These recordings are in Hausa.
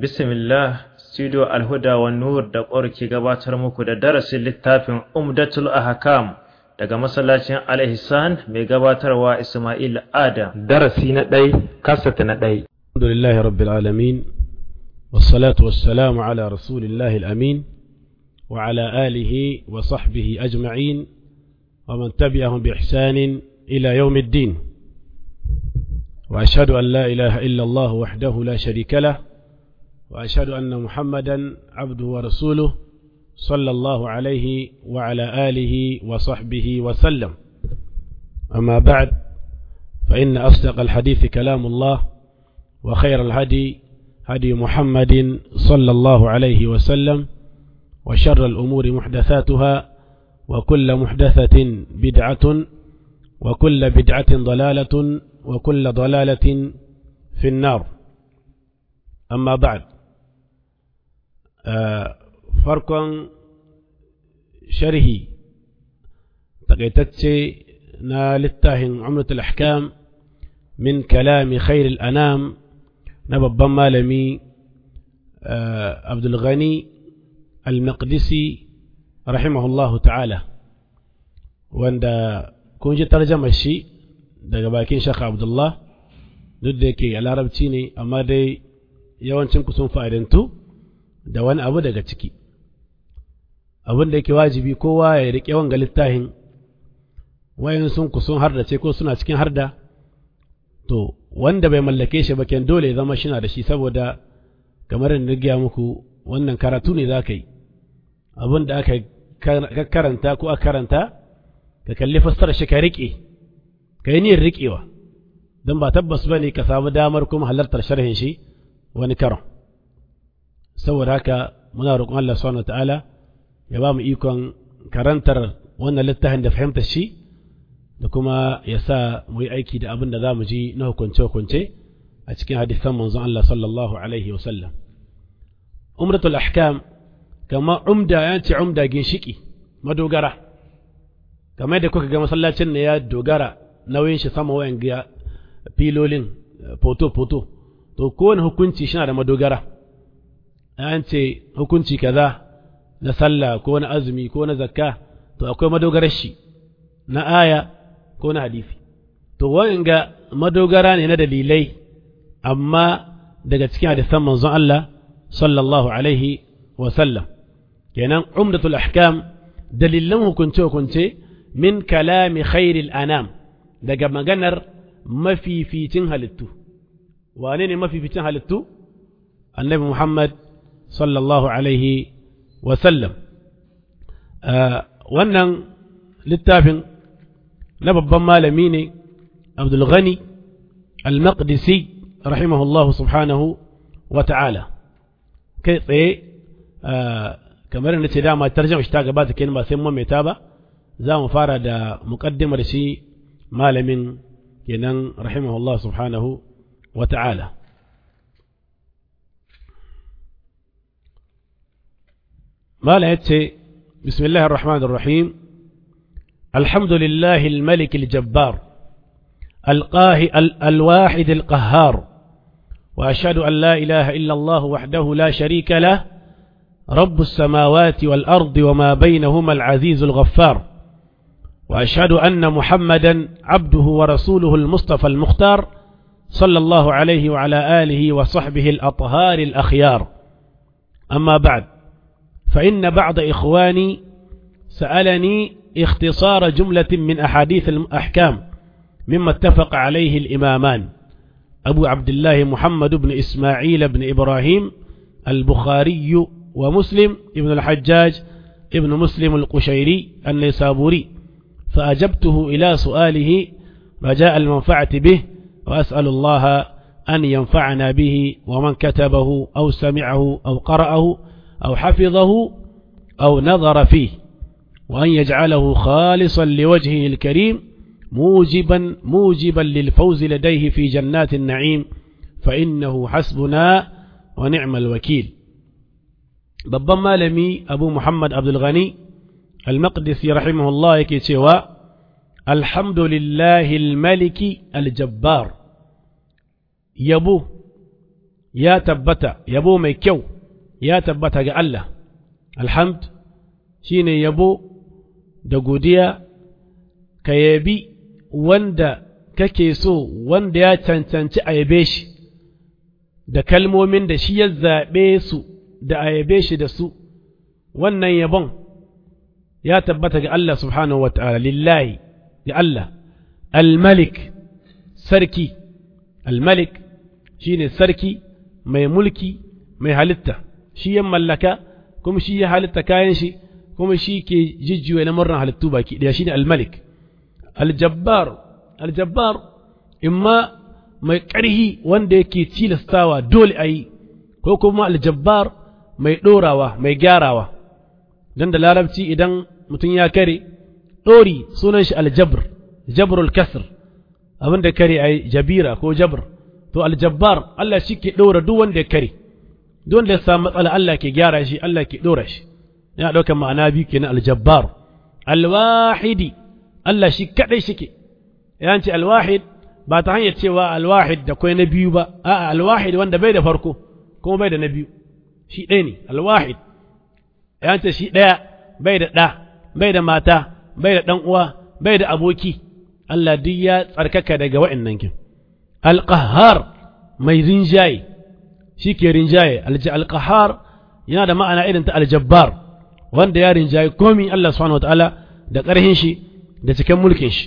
Bismillah, Studio Alhuda wa Nur da ke gabatar muku da darasin littafin Umdatul Ahkam daga masallacin Al-Ihsan mai gabatarwa Ismail Adam. darasi na ɗai kasata na ɗai الحمد لله رب العالمين والصلاة والسلام على رسول الله الأمين وعلى آله وصحبه أجمعين ومن تبعهم بإحسان إلى يوم الدين وأشهد أن لا إله إلا الله وحده لا شريك له وأشهد أن محمدا عبده ورسوله صلى الله عليه وعلى آله وصحبه وسلم أما بعد فإن أصدق الحديث كلام الله وخير الهدي هدي محمد صلى الله عليه وسلم وشر الأمور محدثاتها وكل محدثة بدعة وكل بدعة ضلالة وكل ضلالة في النار أما بعد آه فرق شرهي تقيتتشي نالتاهن عمرة الأحكام من كلام خير الأنام نبب مالمي آه عبد الغني المقدسي رحمه الله تعالى wanda kun ji tarjamar shi daga bakin shaka abdullah duk da yake a larabci ne amma dai yawancin ku sun fa'idantu da wani abu daga ciki abin da yake wajibi kowa ya riƙe wanga littafin wayan sun ku sun hardace ko suna cikin harda to wanda bai mallake shi ba ken dole ya zama shina da shi saboda kamar da gaya muku wannan karatu ne za ka yi abin da aka karanta ko aka karanta ka kalli fassara shi ka riƙe ka yi niyyar riƙewa don ba tabbas ba ne ka samu damar kuma halartar sharhin shi wani karon saboda haka muna roƙon Allah subhanahu ta'ala ya ba mu ikon karantar wannan littafin da fahimtar shi da kuma ya sa mu yi aiki da abin da za mu ji na hukunce-hukunce a cikin hadisan manzon Allah sallallahu alaihi wasallam umratul ahkam kama umda ya ce umda ginshiki madogara kamar da kuka ga masallacin ne ya dogara nauyin shi sama wayan ga filolin foto-foto to kowane hukunci shi da madogara an ce hukunci kaza na sallah ko na azumi ko na zakka to akwai madogarar shi na aya ko na hadisi to ga madogara ne na dalilai amma daga cikin hadisan manzon Allah sallallahu alaihi wa sallam kenan umdatul ahkam dalilan hukunce hukunce min kalami khairil anam daga maganar mafificin halittu wane ne mafificin halittu annabi Muhammad sallallahu alaihi wa sallam wannan littafin na babban malami ne Abdul Ghani al-Maqdisi rahimahullah subhanahu wa ta'ala kai tsaye kamar na ce dama tarjama shi ta gabata kenan ba sai mamaita ba za mu fara da muƙaddimar shi malamin kenan rahimahullah subhanahu wa ta'ala mala ya ce bismillahir rahmanir rahim الحمد لله الملك الجبار القاهي الواحد القهار وأشهد أن لا إله إلا الله وحده لا شريك له رب السماوات والأرض وما بينهما العزيز الغفار وأشهد أن محمدا عبده ورسوله المصطفى المختار صلى الله عليه وعلى آله وصحبه الأطهار الأخيار أما بعد فإن بعض إخواني سألني اختصار جملة من أحاديث الأحكام مما اتفق عليه الإمامان أبو عبد الله محمد بن إسماعيل بن إبراهيم البخاري ومسلم ابن الحجاج ابن مسلم القشيري النيسابوري فأجبته إلى سؤاله رجاء المنفعة به وأسأل الله أن ينفعنا به ومن كتبه أو سمعه أو قرأه أو حفظه أو نظر فيه وأن يجعله خالصا لوجهه الكريم موجبا موجبا للفوز لديه في جنات النعيم فإنه حسبنا ونعم الوكيل babban malami abu muhammad abdulghani al-maqdisi rahimahullah yake cewa alhamdulillahi maliki aljabbar yabo ya tabbata yabo mai kyau ya tabbata ga Allah alhamd shine yabo da godiya ka yabi wanda kake so wanda ya cancanci a yabe shi da kalmomin da shi ya zaɓe su da a yabe shi da su wannan yabon ya tabbata ga Allah subhanahu wa ta'ala lillahi ga Allah al-malik sarki al-malik shine sarki mai mulki mai halitta shi ya mallaka kuma shi ya halitta kayan shi kuma shi ke jijjiwa na murnar halittu baki ɗaya shine al-malik al-jabbar al-jabbar imma mai ƙarhi wanda yake tilastawa dole a yi ko kuma aljabbar mai ɗorawa mai gyarawa don da larabci idan mutum ya kare ɗori sunan shi aljabr jabrul kasr abinda kare a jabira ko jabr to aljabbar Allah shi ke ɗora duk wanda ya kare duk wanda ya samu matsala Allah ke gyara shi Allah ke ɗora shi yana ɗaukar ma'ana biyu kenan aljabbar alwahidi Allah shi kaɗai shi ke yanci alwahid ba ta hanyar cewa alwahid da kwai na biyu ba a'a alwahid wanda bai da farko kuma bai da na biyu shi ɗaya ne alwahid ya ce shi ɗaya bai da ɗa bai da mata bai da ɗan uwa bai da aboki Allah duk ya tsarkaka daga wa'annan kin alqahar mai rinjaye shi ke rinjaye alqahar yana da ma'ana irin ta aljabbar wanda ya rinjaye komi Allah subhanahu wataala da ƙarhin shi da cikin mulkin shi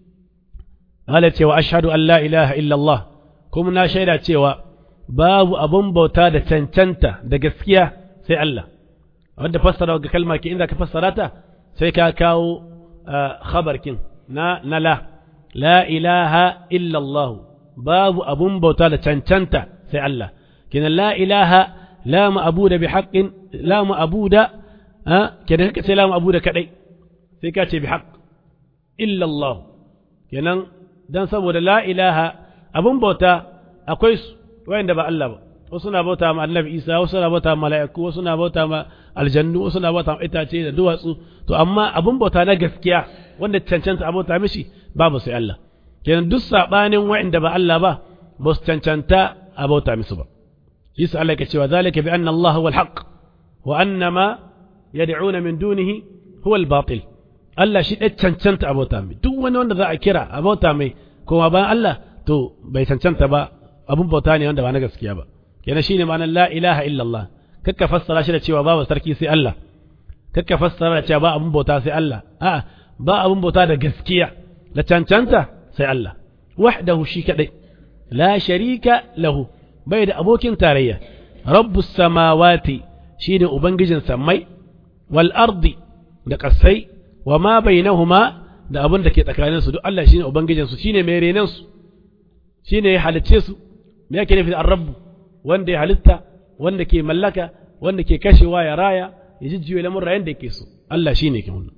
Allah cewa ashhadu an la ilaha illallah kuma na shaida cewa babu abun bauta da cancanta da gaskiya sai Allah wanda fassara ga kalma ke inda ka fassara ta sai ka kawo khabarkin na na la la ilaha illallah babu abun bauta da cancanta sai Allah kina la ilaha la ma'buda bi haqqin la ma'buda kenan ka ce la ma'buda kadai sai ka ce bi haqq illallah kenan dan saboda la ilaha abun bauta akwai su wayanda ba Allah ba wasu na bauta ma annabi Isa wasu na bauta ma mala'iku wasu na bauta ma aljannu wasu na bauta ma itace da duwatsu to amma abun bauta na gaskiya wanda cancanta a bauta mishi babu sai Allah kenan duk sabanin wayanda ba Allah ba ba su cancanta a bauta musu ba shi sa Allah ke cewa zalika bi anna Allah huwa al-haq wa anna ma yad'una min dunihi huwa al-batil Allah shi ɗaya cancanta a bauta mai duk wani wanda za a kira a bauta mai kuma bayan Allah to bai cancanta ba abun bauta ne wanda ba na gaskiya ba kenan shine ma'anar la ilaha illallah kakka fassara shi da cewa babu sarki sai Allah kakka fassara da cewa ba abun bauta sai Allah a'a ba abun bauta da gaskiya da cancanta sai Allah wahdahu shi kadai la sharika lahu bai da abokin tarayya rabbus samawati shine ubangijin sammai wal ardi da kasai wa ma bainahuma da abin da ke tsakanin su duk Allah shine ubangijin su shine mai renan su shine ya halicce su me yake nufi da rabbu wanda ya halitta wanda ke mallaka wanda ke kashewa ya raya ya jijjiwe lamurra yanda yake so Allah shine ke wannan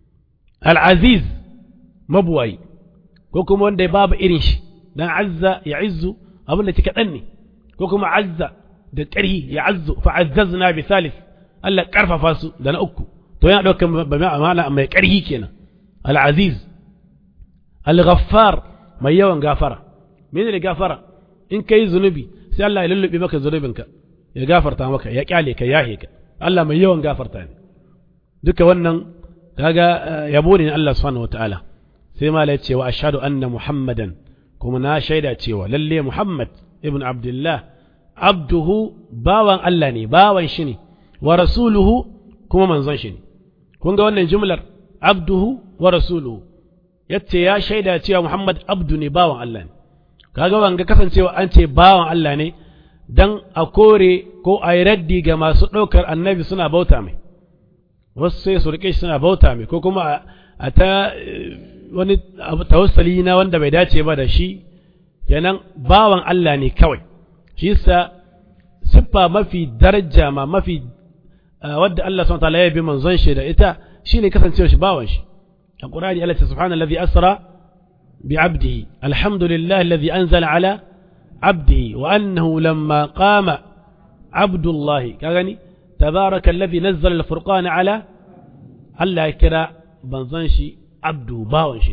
al-aziz mabuwayi ko kuma wanda babu irin shi dan azza ya izzu abin da kaɗan ne ko kuma azza da ƙarhi ya azzu fa azzazna bi thalith Allah karfafa su da na uku to yana ɗaukar ma'ana mai ƙarhi kenan al-aziz al-ghaffar mai yawan gafara mene ne gafara in kai zunubi sai Allah ya lullube maka zunubinka ya gafarta maka ya kyale ka yahe ka Allah mai yawan gafarta ne duka wannan kaga yabo ne Allah subhanahu wataala sai mala ya ce wa ashhadu anna muhammadan kuma na shaida cewa lalle muhammad ibn abdullah abduhu bawan Allah ne bawan shi ne wa rasuluhu kuma manzon shi ne kun ga wannan jumlar abduhu wa rasuluhu yace ya shaida cewa Muhammad abdu ne bawan Allah ne kaga wanga kasancewa an ce bawan Allah ne dan a kore ko a yi raddi ga masu ɗaukar annabi suna bauta mai wasu sai su rike shi suna bauta mai ko kuma a ta wani tawassali na wanda bai dace ba da shi kenan bawan Allah ne kawai shi yasa siffa mafi daraja ma mafi wadda Allah subhanahu wa ta'ala ya bi manzon shi da ita shine kasancewa shi bawan shi القرآن الله سبحانه الذي أسرى بعبده الحمد لله الذي أنزل على عبده وأنه لما قام عبد الله كغني تبارك الذي نزل الفرقان على الله كرا بنزنشي عبده باونشي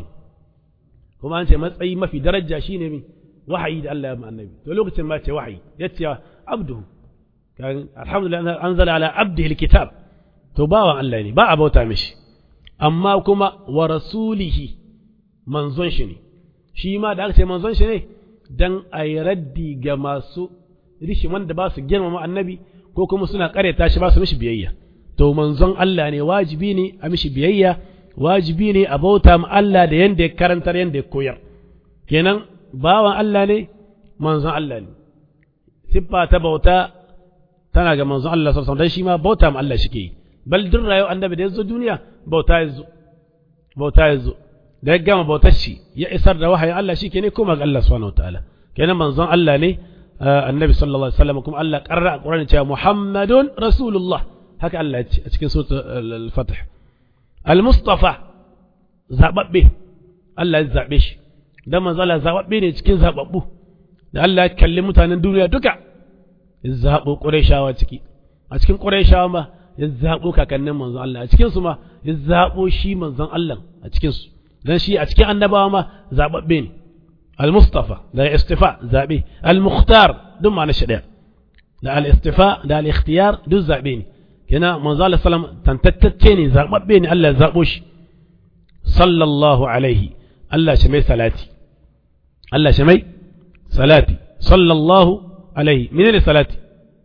كما أنت مسعي ما في درجة شيء نبي وحي الله مع النبي ولوقت ما وحي يتيا abduhu alhamdulillah anzala ala abdihi alkitab to bawan Allah ne ba a bauta mishi amma kuma wa rasulihi manzon shi ne shi ma da aka ce manzon shi ne dan a yi raddi ga masu rishi wanda ba su girmama annabi ko kuma suna karyata shi ba su mishi biyayya to manzon Allah ne wajibi ne a mishi biyayya wajibi ne a bauta ma Allah da yanda ya karantar yanda ya koyar kenan bawan Allah ne manzon Allah ne siffa ta bauta tana ga manzon Allah sallallahu alaihi wasallam dan shi ma bauta ma Allah shike yi bal duk rayuwar annabi da yazo duniya bauta yazo bauta yazo da ya gama bautar shi ya isar da wahayin Allah shi ke ne kuma ga Allah subhanahu wataala kenan manzon Allah ne annabi sallallahu alaihi wasallam kuma Allah karra a Qur'ani cewa Muhammadun Rasulullah haka Allah ya ce a cikin suratul al-Fath al-Mustafa zababbe Allah ya zabe shi dan manzon Allah zababbe ne cikin zababbu da Allah ya kalli mutanen duniya duka ya zabo Qurayshawa ciki a cikin Qurayshawa ma ya zabo kakannin manzon Allah a cikin su ma ya zabo shi manzon Allah a cikin su dan shi a cikin annabawa ma zababbe ne al-mustafa da istifa zabe al-mukhtar duk ma na shi daya da al-istifa da al-ikhtiyar duk zabe ne kina manzo Allah sallam tantattacce ne zababbe ne Allah ya zabo shi sallallahu alaihi Allah shi mai salati Allah shi mai salati sallallahu alaihi menene salati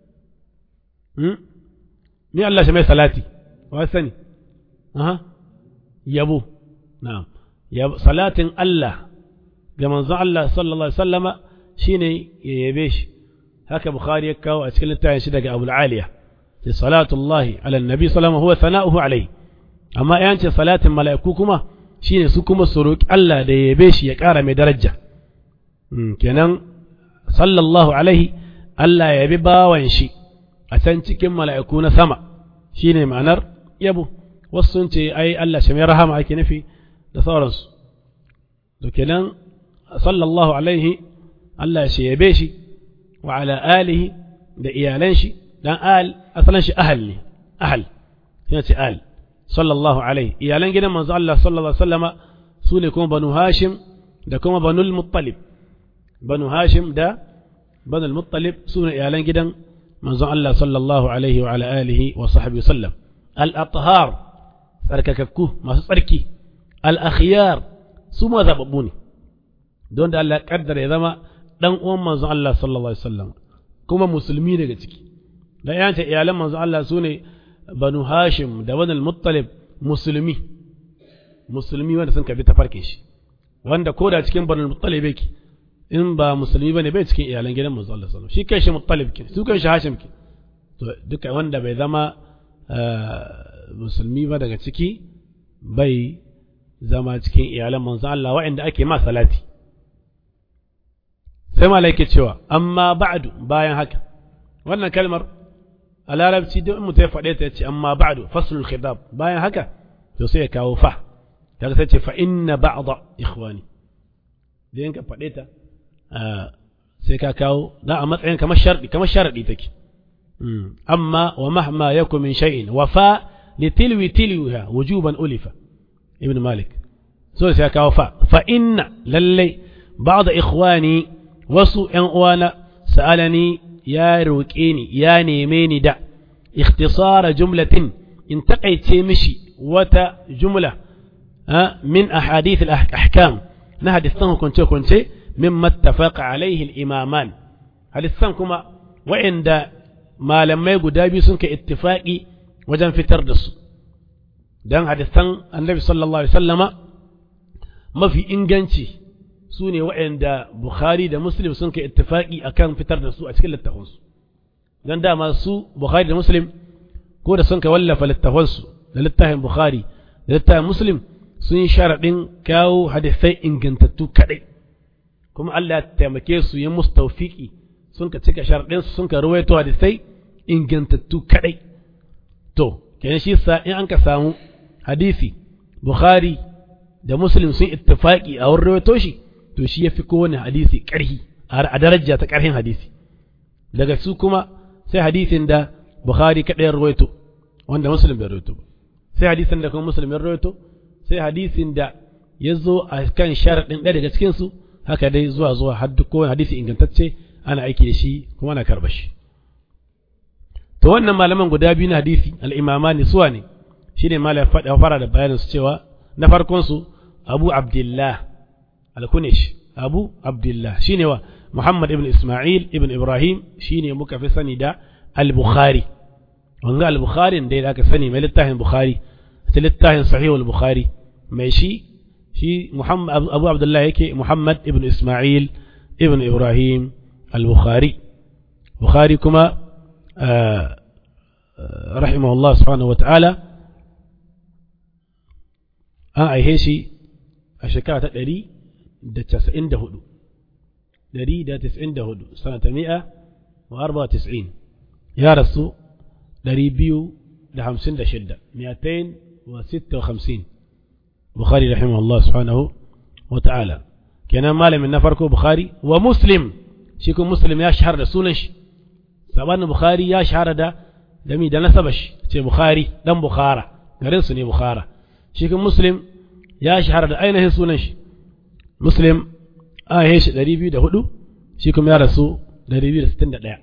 hmm me Allah shi mai salati wa sani aha yabo na'am salatin Allah ga manzon Allah sallallahu alaihi wasallama shine ya yabe shi haka bukhari ya kawo a cikin littafin shi daga abul aliya ce salatullahi ala nabi sallama huwa sana'uhu alaihi amma yan ce salatin mala'iku kuma shine su kuma su roki Allah da ya yabe shi ya ƙara mai daraja kenan sallallahu alaihi Allah ya yabi bawan shi a can cikin mala'iku na sama shine ma'anar yabo wasu sun ce ai Allah shi mai rahama ake nufi da sauransu to kenan sallallahu alaihi Allah shi yabe shi wa ala alihi da iyalan shi dan al asalan shi ahal ne ahal yana ce al sallallahu alaihi iyalan gidan manzo Allah sallallahu alaihi wasallama su ne kuma banu hashim da kuma banul muttalib banu hashim da banul muttalib su ne iyalan gidan manzo Allah sallallahu alaihi wa ala alihi wa sahbihi wasallam al athhar tsarkakakku masu tsarki al-akhyar su ma zababbu ne don da Allah kaddara ya zama dan uwan manzon Allah sallallahu alaihi wasallam kuma musulmi daga ciki dan ya ce iyalan manzon Allah su ne banu hashim da banu muttalib musulmi musulmi wanda sun kabi tafarkin shi wanda ko da cikin banu muttalib yake in ba musulmi bane bai cikin iyalan gidan manzon Allah sallallahu alaihi wasallam shi kai shi muttalib ke su kai shi hashim ke to duka wanda bai zama musulmi ba daga ciki bai zama cikin iyalan manzo Allah waɗanda ake ma salati sai malaike cewa amma ba'du bayan haka wannan kalmar a larabci duk mutum ya faɗe ta yace amma ba'du faslul khidab bayan haka to sai ya kawo fa daga sai ce fa inna ba'da ikhwani da yanka faɗe ta sai ka kawo da a matsayin kamar sharɗi kamar sharaɗi take amma wa mahma yakun min shay'in wa fa litilwi tilwiha wujuban ulifa ibn malik so sai kawo fa fa inna lallai ba'da ikhwani wasu ƴan uwana sa'alani ya roƙe ni ya neme ni da ikhtisara jumlatin in taƙaice mishi wata jumla min ahadith al-ahkam na hadisan hukunce hukunce min mattafaqa alaihi al-imaman hadisan kuma wa'inda malamai guda biyu sun kai ittifaqi wajen fitar da su dan hadisan annabi sallallahu alaihi wasallama mafi inganci su ne waɗanda Bukhari da Muslim sun kai ittifaqi akan fitar da su a cikin littafansu don dama su Bukhari da Muslim ko da sun kai wallafa littafansu da littafin Bukhari da littafin Muslim sun yi sharaɗin kawo hadisai ingantattu kaɗai kuma Allah ya taimake su yi musu tawfiki sun ka cika sharaɗinsu sun ka ruwaito hadisai ingantattu kaɗai to kenan shi sa in an ka samu hadisi Bukhari da Muslim sun ittifaqi a wurin rawaito shi to shi yafi kowane hadisi ƙarhi a daraja ta ƙarhin hadisi daga su kuma sai hadisin da Bukhari kaɗai ya rawaito wanda Muslim bai rawaito ba sai hadisin da kuma Muslim ya rawaito sai hadisin da ya zo a kan sharaɗin ɗaya daga cikin su haka dai zuwa zuwa har duk kowane hadisi ingantacce ana aiki da shi kuma ana karɓa shi to wannan malaman guda biyu na hadisi al-imamani suwa ne shine malam faɗa fara da bayanin su cewa na farkon su Abu Abdullah al-Kunish Abu Abdullah shine wa Muhammad ibn Ismail ibn Ibrahim shine muka fi sani da al-Bukhari wanga al-Bukhari da aka sani mai littafin Bukhari ta littafin Sahih al-Bukhari mai shi shi Muhammad Abu Abdullah yake Muhammad ibn Ismail ibn Ibrahim al-Bukhari Bukhari kuma rahimahullah subhanahu wa ta'ala an aihe shi a shekara ta ɗari da casa'in da hudu ɗari da casa'in da hudu sanata mi'a wa arba tis'in ya rasu ɗari biyu da hamsin da shidda miyatain wa sitta wa hamsin bukhari rahimahullah subhanahu wa ta'ala kenan malamin na farko bukhari wa muslim shi kuma muslim ya shahara da sunan shi sabanin bukhari ya shahara da dami da nasaba shi ce bukhari dan bukhara garin su ne bukhara shi kuma muslim ya shahara da ainihin sunan shi muslim a yi shi 204 shi kuma ya rasu 261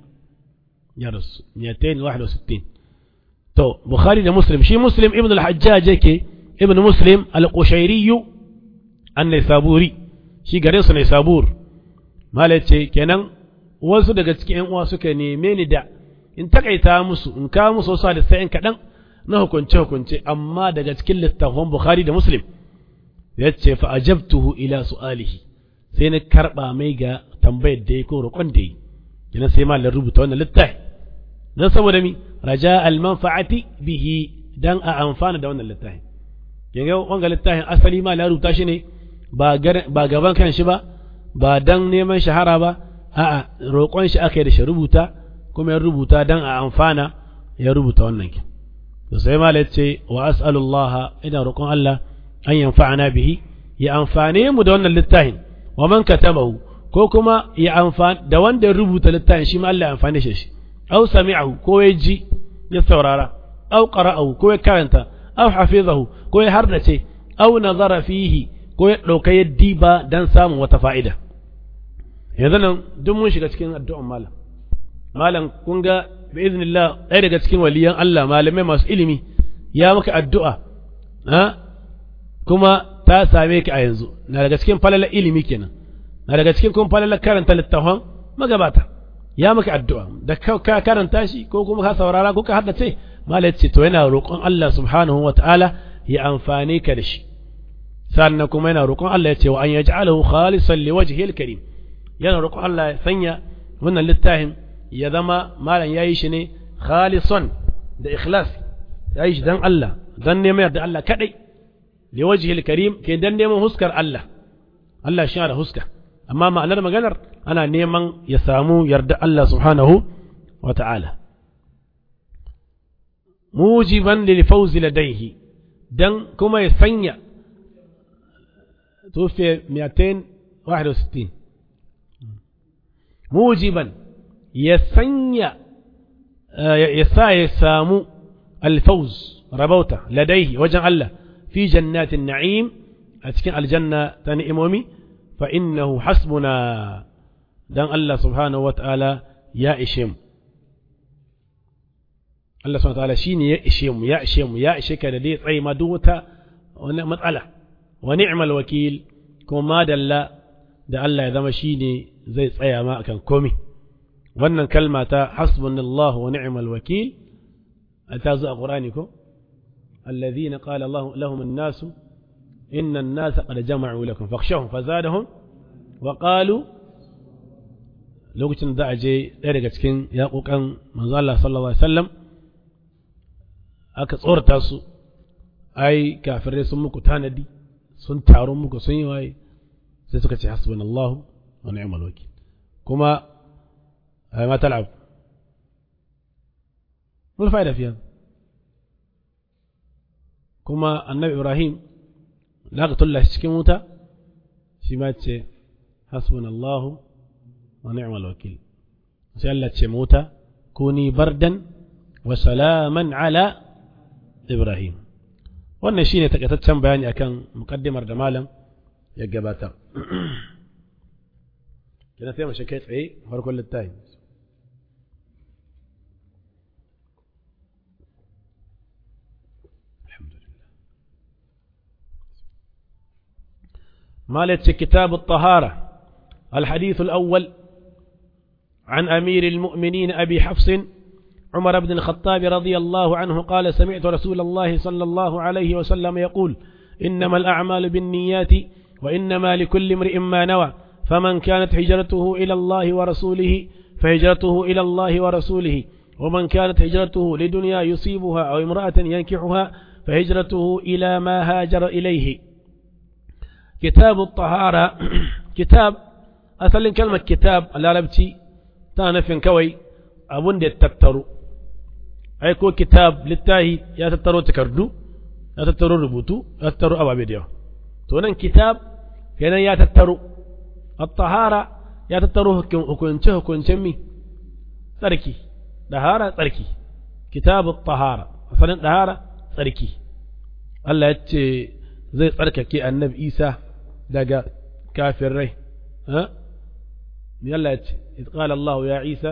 ya rasu 261 to bukhari da muslim shi muslim ibn al-hajjaj yake ibn muslim al-qushairi an-naisaburi shi garin su naisabur malace kenan wasu daga cikin yan uwa suka neme ni da in takaita musu in kawo musu wasu da sai kaɗan na hukunce hukunce amma daga cikin littafin bukhari da muslim ya ce fa ajabtuhu ila su'alihi sai na karba mai ga tambayar da ya ko roƙon da yi kina sai malam rubuta wannan littafi dan saboda mi raja al manfa'ati bihi dan a amfana da wannan littafi kinga wanga littafin asali ma la rubuta shi ne ba ba gaban kan shi ba ba dan neman shahara ba a'a roƙon shi aka yi da shi rubuta kuma ya rubuta dan a amfana ya rubuta wannan kin to sai malam ya ce wa as'alullah ina roƙon Allah an yanfa'ana bihi ya amfane mu da wannan littafin wa man katabahu ko kuma ya amfani da wanda ya rubuta littafin shi ma Allah ya amfane shi aw sami'ahu ko ya ji ya saurara aw qara'ahu ko ya karanta aw hafizahu ko ya hardace aw nazara fihi ko ya dauka ya diba dan samun wata fa'ida yanzu nan duk mun shiga cikin addu'an malam malam kun ga bi iznillah ɗaya daga cikin waliyan Allah malamai masu ilimi ya maka addu'a ha kuma ta same ka a yanzu na daga cikin falalar ilimi kenan na daga cikin kuma falalar karanta littafin magabata ya maka addu'a da ka karanta shi ko kuma ka saurara ko ka haddace malai ce to yana roƙon Allah subhanahu wa ta'ala ya amfane ka da shi sannan kuma yana roƙon Allah ya ce wa an yaj'alahu khalisan liwajhihi al-karim yana roƙon Allah ya sanya wannan littafin ya zama malam yayi shi ne khalisan da ikhlas yayi shi dan Allah dan neman da Allah kadai liwajhi al-karim ke dan neman huskar Allah Allah shi da huska amma ma'anar maganar ana neman ya samu yarda Allah subhanahu wa ta'ala mujiban lil fawz ladayhi dan kuma ya sanya tufi 261 mujiban ya sanya ya sa ya samu al-fawz rabauta ladayhi wajen Allah في جنات النعيم أتكن الجنة تنئمومي فإنه حسبنا دان الله سبحانه وتعالى يا إشم الله سبحانه وتعالى شيني يا إشم يا إشم يا إشك الذي أي مدوتا مسألة ونعم الوكيل كما دل da Allah ya zama shine zai tsaya ma akan komi wannan kalma ta hasbunallahu wa ni'mal wakil ta zo a Qur'ani ko الذين قال الله لهم الناس إن الناس قد جمعوا لكم فاخشوهم فزادهم وقالوا lokacin da a je ɗaya daga cikin yaƙoƙan manzo Allah sallallahu alaihi wasallam aka tsorata su ai kafirai sun muku tanadi sun taru muku sun yi waye sai suka ce hasbunallahu wa ni'mal wakil kuma ma tal'ab mul fa'ida fiya kuma annabi ibrahim da aka tulla shi cikin wuta shi ma ce hasbunallahu wa ni'mal wakil sai Allah ce wuta kuni bardan wa salaman ala ibrahim wannan shine takaitaccen bayani akan mukaddimar da malam ya gabatar kina sai mu shi kai tsaye farkon littafi مالت كتاب الطهارة الحديث الأول عن أمير المؤمنين أبي حفص عمر بن الخطاب رضي الله عنه قال سمعت رسول الله صلى الله عليه وسلم يقول إنما الأعمال بالنيات وإنما لكل امرئ ما نوى فمن كانت هجرته إلى الله ورسوله فهجرته إلى الله ورسوله ومن كانت هجرته لدنيا يصيبها أو امرأة ينكحها فهجرته إلى ما هاجر إليه كتاب الطهارة كتاب أصل كلمة كتاب العربتي تانفين كوي أبون دي تترو أي كو كتاب للتاهي يا تترو تكردو يا تترو ربوتو يا تترو أبا بيديو تونن كتاب كان يا تترو الطهارة يا تترو هكونشه هكونشه مي تركي دهارة تركي كتاب الطهارة أصلا دهارة تركي الله يتشي zai tsarkake annabi isa daga kafin rai yalla ce qala Allah ya isa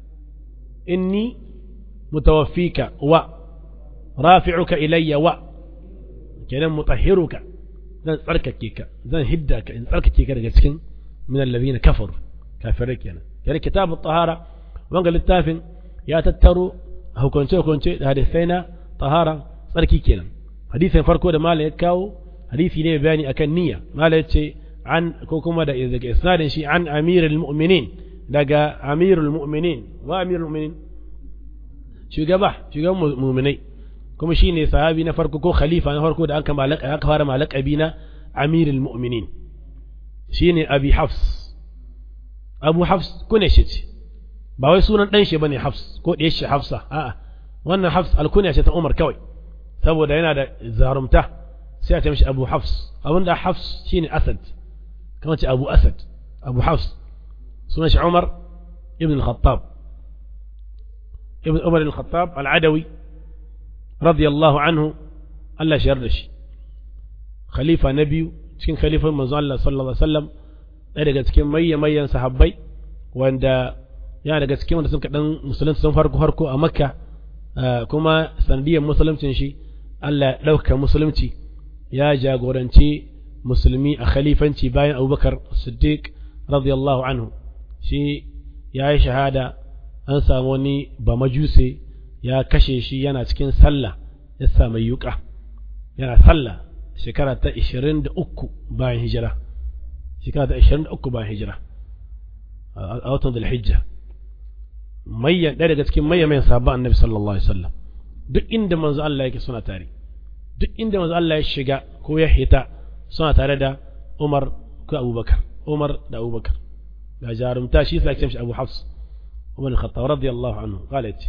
inni mutawaffika wa rafi'uka ilayya wa kenan mutahhiruka zan tsarkake ka zan hidda ka in tsarkake ka daga cikin min alladhina kafaru kafirai kenan kenan kitabut tahara wanga littafin ya tattaro hukunce hukunce da hadisai na tahara tsarki kenan hadisin farko da malam ya kawo hadisi ne bayani akan niyya malam ya ce an ko kuma da daga isnadin shi an amirul mu'minin daga amirul mu'minin wa amirul mu'minin shugaba shugaban mu'minai kuma shine sahabi na farko ko khalifa na farko da aka malaka aka fara malakabi na amirul mu'minin shine abi hafs abu hafs kune shi ce ba wai sunan dan shi bane hafs ko da shi hafsa a'a wannan hafs alkunya ce ta umar kawai saboda yana da zarumta sai a ce mishi abu hafs abinda hafs shine asad kamar ce abu asad abu hafs sunan shi umar ibn al-khattab ibn umar al-khattab al-adawi radiyallahu anhu Allah shi yarda shi khalifa na biyu cikin khalifan manzo Allah sallallahu alaihi wasallam ɗaya daga cikin mayya mayyan sahabbai wanda yana daga cikin wanda sun kaɗan musulunci sun farko farko a makka kuma sanadiyar musuluncin shi Allah ya ɗauka musulunci ya jagoranci musulmi a khalifanci bayan abubakar siddiq radiyallahu anhu shi ya yi shahada an samu wani ba majuse ya kashe shi yana cikin sallah ya samu yuka yana sallah shekara ta 23 bayan hijira shekara ta 23 bayan hijira a watan hijja mayyan ɗaya daga cikin mayyan mayan sabon annabi sallallahu alaihi wasallam duk inda manzo Allah yake suna tare duk inda manzo Allah ya shiga ko ya hita suna tare da Umar ko Abubakar Umar da Abubakar da jarumta shi sai shi Abu Hafs Umar al-Khattab radiyallahu anhu قال yace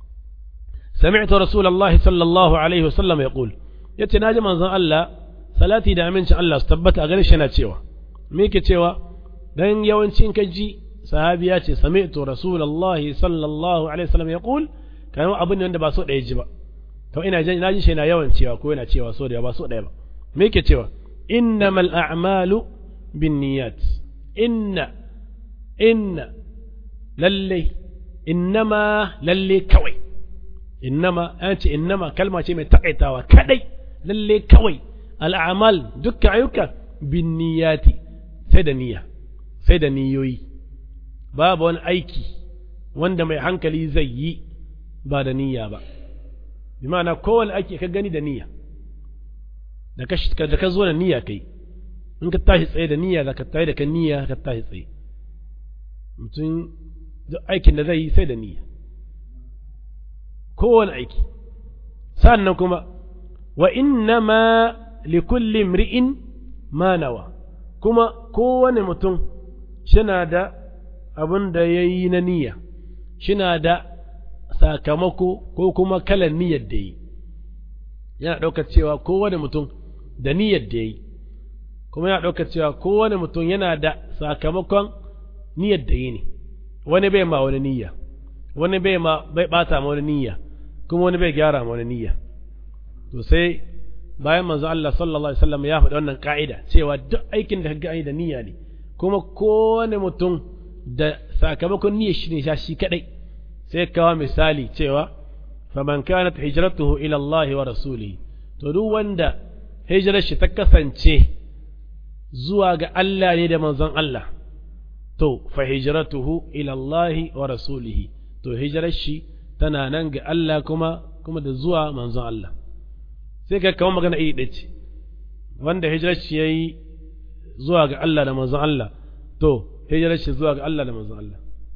سمعت رسول الله صلى الله عليه وسلم يقول yace naji manzon Allah salati da amincin Allah su tabbata a gare shi yana cewa me yake cewa dan yawancin kaji sahabi ya ce sami'tu rasulullahi sallallahu alaihi wasallam yaqul kan abin da ba so ɗaya ji ba to ina jin naji shi yana yawan cewa ko yana cewa so da ba so ɗaya ba me yake cewa innamal a'malu binniyat inna inna lalle innama lalle kawai innama an ce innama kalma ce mai takaitawa kadai lalle kawai al'amal dukkan ayyuka binniyati sai da niyya sai da niyoyi babu wani aiki wanda mai hankali zai yi ba da niyya ba bi ma'ana kowane aiki ka gani da niyya da ka da ka zo da niyya kai in ka tashi tsaye da niyya da ka tashi da ka niyya ka tashi tsaye mutum duk aikin da zai yi sai da niyya kowane aiki sannan kuma wa inna ma likulli imri'in ma nawa kuma kowane mutum shina da abin da ya yi na niyya shina da sakamako ko kuma kalan niyyar da yi yana ɗaukar cewa kowane mutum da niyyar da yi kuma yana ɗaukar cewa kowane mutum yana da sakamakon niyyar da yi ne wani bai ma wani niyya wani bai ma bai bata ma wani niyya kuma wani bai gyara ma wani niyya to sai bayan manzo Allah sallallahu alaihi wasallam ya faɗi wannan ka'ida cewa duk aikin da kaga ai da niyya ne kuma kowane mutum da sakamakon niyyar shi ne sha shi kadai sai kawo misali cewa faman kanat hijratuhu ila Allah wa rasulihi to duk wanda hijirar shi ta kasance zuwa ga Allah ne da manzon Allah to fa hijratuhu ila Allah wa rasulihi to hijirar shi tana nan ga Allah kuma kuma da zuwa manzon Allah sai ka kawo magana iri ɗaya ce wanda hijirar shi yayi zuwa ga Allah da manzon Allah to hijirar shi zuwa ga Allah da manzon Allah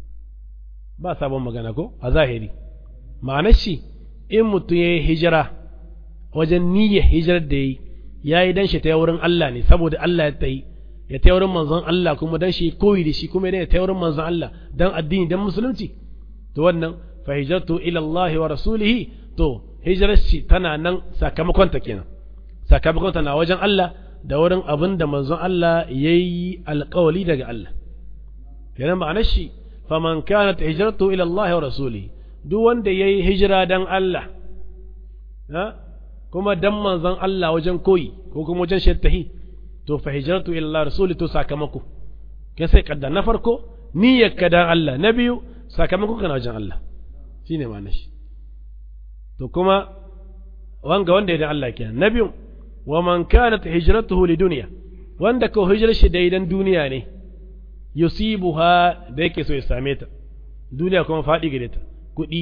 ba sabon magana ko a zahiri ma'anar shi in mutum ya yi hijira wajen niyyar hijirar da ya yi ya yi dan shi ta wurin Allah ne saboda Allah ya ta yi ya ta wurin manzon Allah kuma dan shi koyi da shi kuma ya ta wurin manzon Allah dan addini dan musulunci to wannan fa hijratu ila Allah wa rasulihi to hijirar shi tana nan sakamakon ta kenan sakamakon ta na wajen Allah da wurin abin da manzon Allah yayi alƙawali daga Allah kenan ma'anar shi faman kanat hijratu ila Allah wa rasulihi duk wanda yayi hijira dan Allah ha kuma dan manzon Allah wajen koyi ko kuma wajen shattahi to fa hijratu ila Allah rasuli to sakamako kai sai kadda na farko niyyar ka dan Allah na biyu sakamako kana wajen Allah shine ma'anar shi to kuma wanga wanda ya dan Allah kenan na biyu wa man kanat hijratuhu lidunya wanda ko hijrar shi da idan duniya ne yusibuha da yake so ya same ta duniya kuma faɗi gare ta kuɗi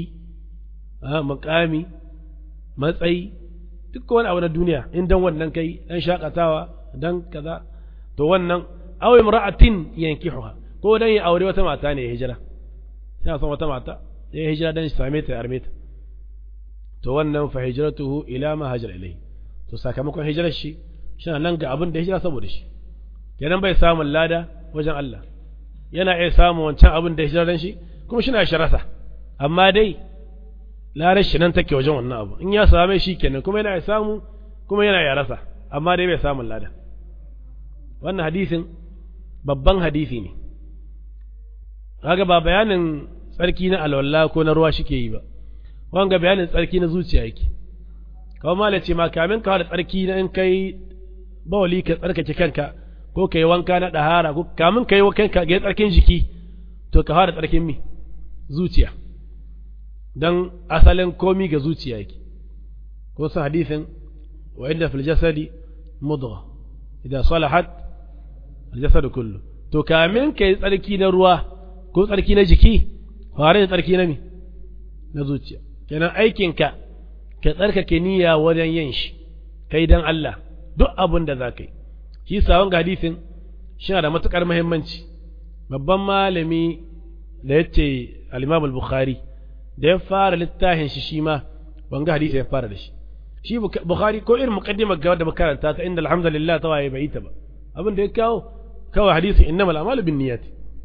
makami matsayi duk wani abu na duniya in dan wannan kai dan shakatawa dan kaza to wannan aw imra'atin yankihuha ko dan ya aure wata mata ne ya hijira yana son wata mata ya hijira dan shi same ta ya arme ta to wannan fa hijratuhu ila ma hajara ilayhi to sakamakon hijirar shi shi nan ga abin da hijira saboda shi kenan bai samun lada wajen Allah yana iya samun wancan abin da hijira dan shi kuma shi na shi rasa amma dai larar shi nan take wajen wannan abu in ya same shi kenan kuma yana ya samu kuma yana ya rasa amma dai bai samun lada wannan hadisin babban hadisi ne kaga ba bayanin tsarki na alwala ko na ruwa shike yi ba wanga bayanin tsarki na zuciya yake kawai mala ce ma kamin ka da tsarki na in kai bawali ka tsarkake kanka ko ka yi wanka na ɗahara ko kamin ka yi kanka ga tsarkin jiki to ka fara tsarkin mi zuciya dan asalin komi ga zuciya yake ko sa hadisin wa inda fil jasadi mudgha idan salahat al jasadu kullu to kamin kai tsarki na ruwa ko tsarki na jiki fare da tsarki na mi na zuciya kenan aikinka ka tsarkake niyya wajen yin shi kai dan Allah duk abin da za ka yi shi sawon ga hadisin shi da matukar muhimmanci babban malami da yace al-Imam al-Bukhari da ya fara littafin shi shi ma wanga hadisi ya fara da shi shi bukhari ko irin muqaddimar ga da makaranta ta inda alhamdulillah ta waye bai ta ba abin da ya kawo kawai hadisi innamal a'malu binniyat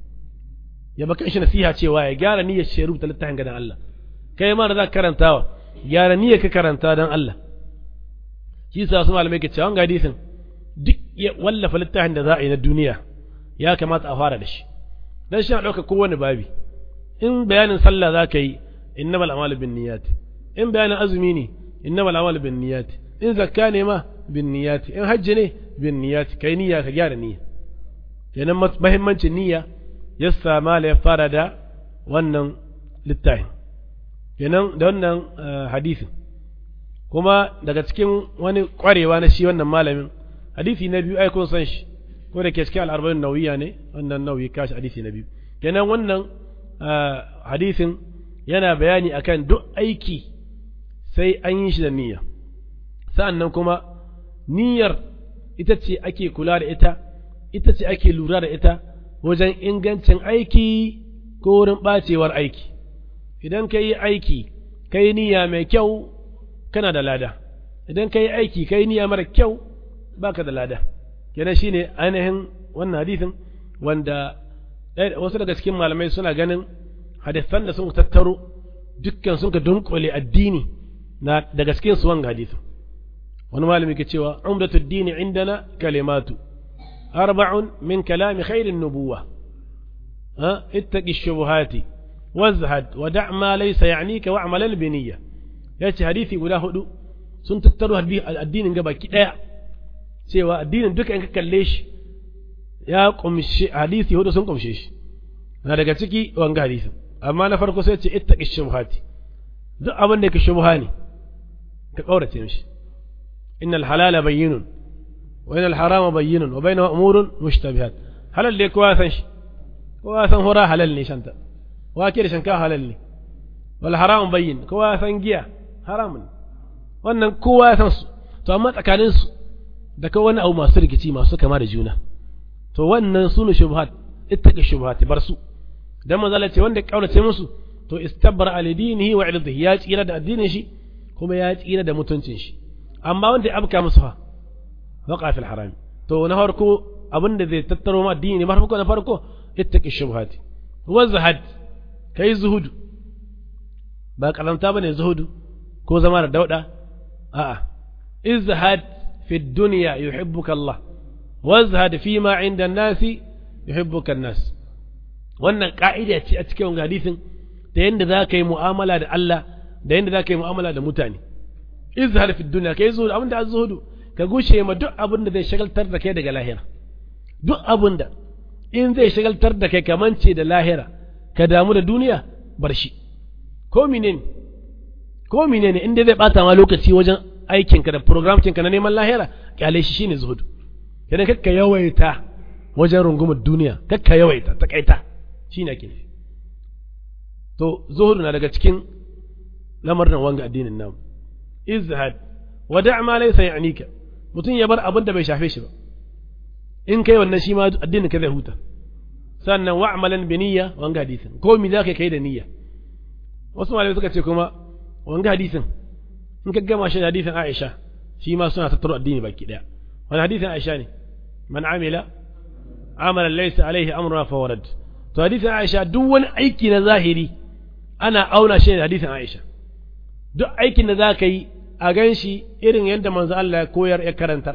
ya baka shi nasiha cewa ya gyara niyyar shi rubuta littafin ga dan Allah kai ma da za ka karantawa gyara niyyar ka karanta dan Allah shi sa su malamai ke cewa wanga hadisin duk ya wallafa littafin da za a yi na duniya ya kamata a fara da shi dan shi na ɗauka kowane babi in bayanin sallah za ka yi إنما الأعمال بالنيات إن بيان أزميني إنما الأعمال بالنيات إن زكاة ما بالنيات إن حج بالنيات كي نية كجار نية يعني مهمة النية يسا ما ليفارد wannan littafin kenan da wannan hadisin kuma daga cikin wani kwarewa na shi wannan malamin hadisi na biyu ai kun san shi ko da ke cikin al'arba'in nauyiya ne wannan nauyi kashi hadisi na biyu kenan wannan hadisin yana bayani akan duk aiki sai an yi shi da niyya sa'annan kuma niyyar ita ce ake kula da ita ita ce ake lura da ita wajen ingancin aiki ko wurin ɓacewar aiki idan ka yi aiki ka yi niyya mai kyau kana da lada idan ka yi aiki ka yi niyya mara kyau baka da lada kenan shine ainihin wannan hadisin wanda wasu daga cikin malamai suna ganin hadisan da sun tattaro dukkan sun ka dunkule addini na daga cikin su wanga hadisi wani malami ke cewa umdatud dini indana kalimatu arba'un min kalami khairin nubuwa ha ittaqi shubuhati wazhad wa da' ma laysa ya'nika wa'malan bi niyya yace hadisi guda hudu sun tattaro addinin gaba ki daya cewa addinin duka in ka kalle shi ya kumshi hadisi hudu sun kumshe shi na daga ciki wanga hadisin amma na farko sai ce ittaqi shubhati duk abin da yake shubha ne ka kaurace mishi innal halala bayyinun wa inal harama bayyinun wa bainahu umurun mushtabihat halal dai kowa san shi kowa san hura halal ne shanta wake da shanka halal ne wal haramun bayyin kowa san giya haramun wannan kowa san su to amma tsakanin su da kawai wani abu masu rikici masu kama da juna to wannan sunu shubhat ittaqi shubhati bar su dan manzo Allah ce wanda kaurace musu to istabra ali dinihi wa irdihi ya tsira da addinin shi kuma ya tsira da mutuncin shi amma wanda ya abka musu fa waqa fil haram to na farko abinda zai tattaro ma addini ma farko na farko ittaqi shubhati wa zahad kai zuhudu ba karanta bane zuhudu ko zama da dauda a'a izhad fi dunya yuhibbuka Allah wazhad fi ma inda nasi yuhibbuka nas wannan ka'ida ce a cikin hadisin da yanda za ka yi mu'amala da Allah da yanda za ka yi mu'amala da mutane izhar fi dunya kai zuhudu abinda azhudu ka gushe ma duk abin da zai shagaltar da kai daga lahira duk abin da in zai shagaltar da kai kamance da lahira ka damu da duniya bar shi ko menene ko menene inda zai bata ma lokaci wajen aikinka da program ka na neman lahira kyale shi shine zuhudu idan kakka yawaita wajen rungumar duniya kakka yawaita takaita shine ake nufi to zuhudu na daga cikin lamarin wanga addinin namu izhad wada' ma laysa ya'nika mutum ya bar abin da bai shafe shi ba in kai wannan shi ma addinin ka zai huta sannan wa'malan bi niyya wanga hadisin ko mi zaka kai da niyya wasu malamai suka ce kuma wanga hadisin in ka gama shi da hadisin Aisha shi ma suna tattaro addini baki daya wani hadisin Aisha ne man amila amalan laysa alaihi amruna fa warad to hadisin Aisha duk wani aiki na zahiri ana auna shi da hadisin Aisha duk aikin da zaka yi a gan shi irin yadda manzo Allah ya koyar ya karantar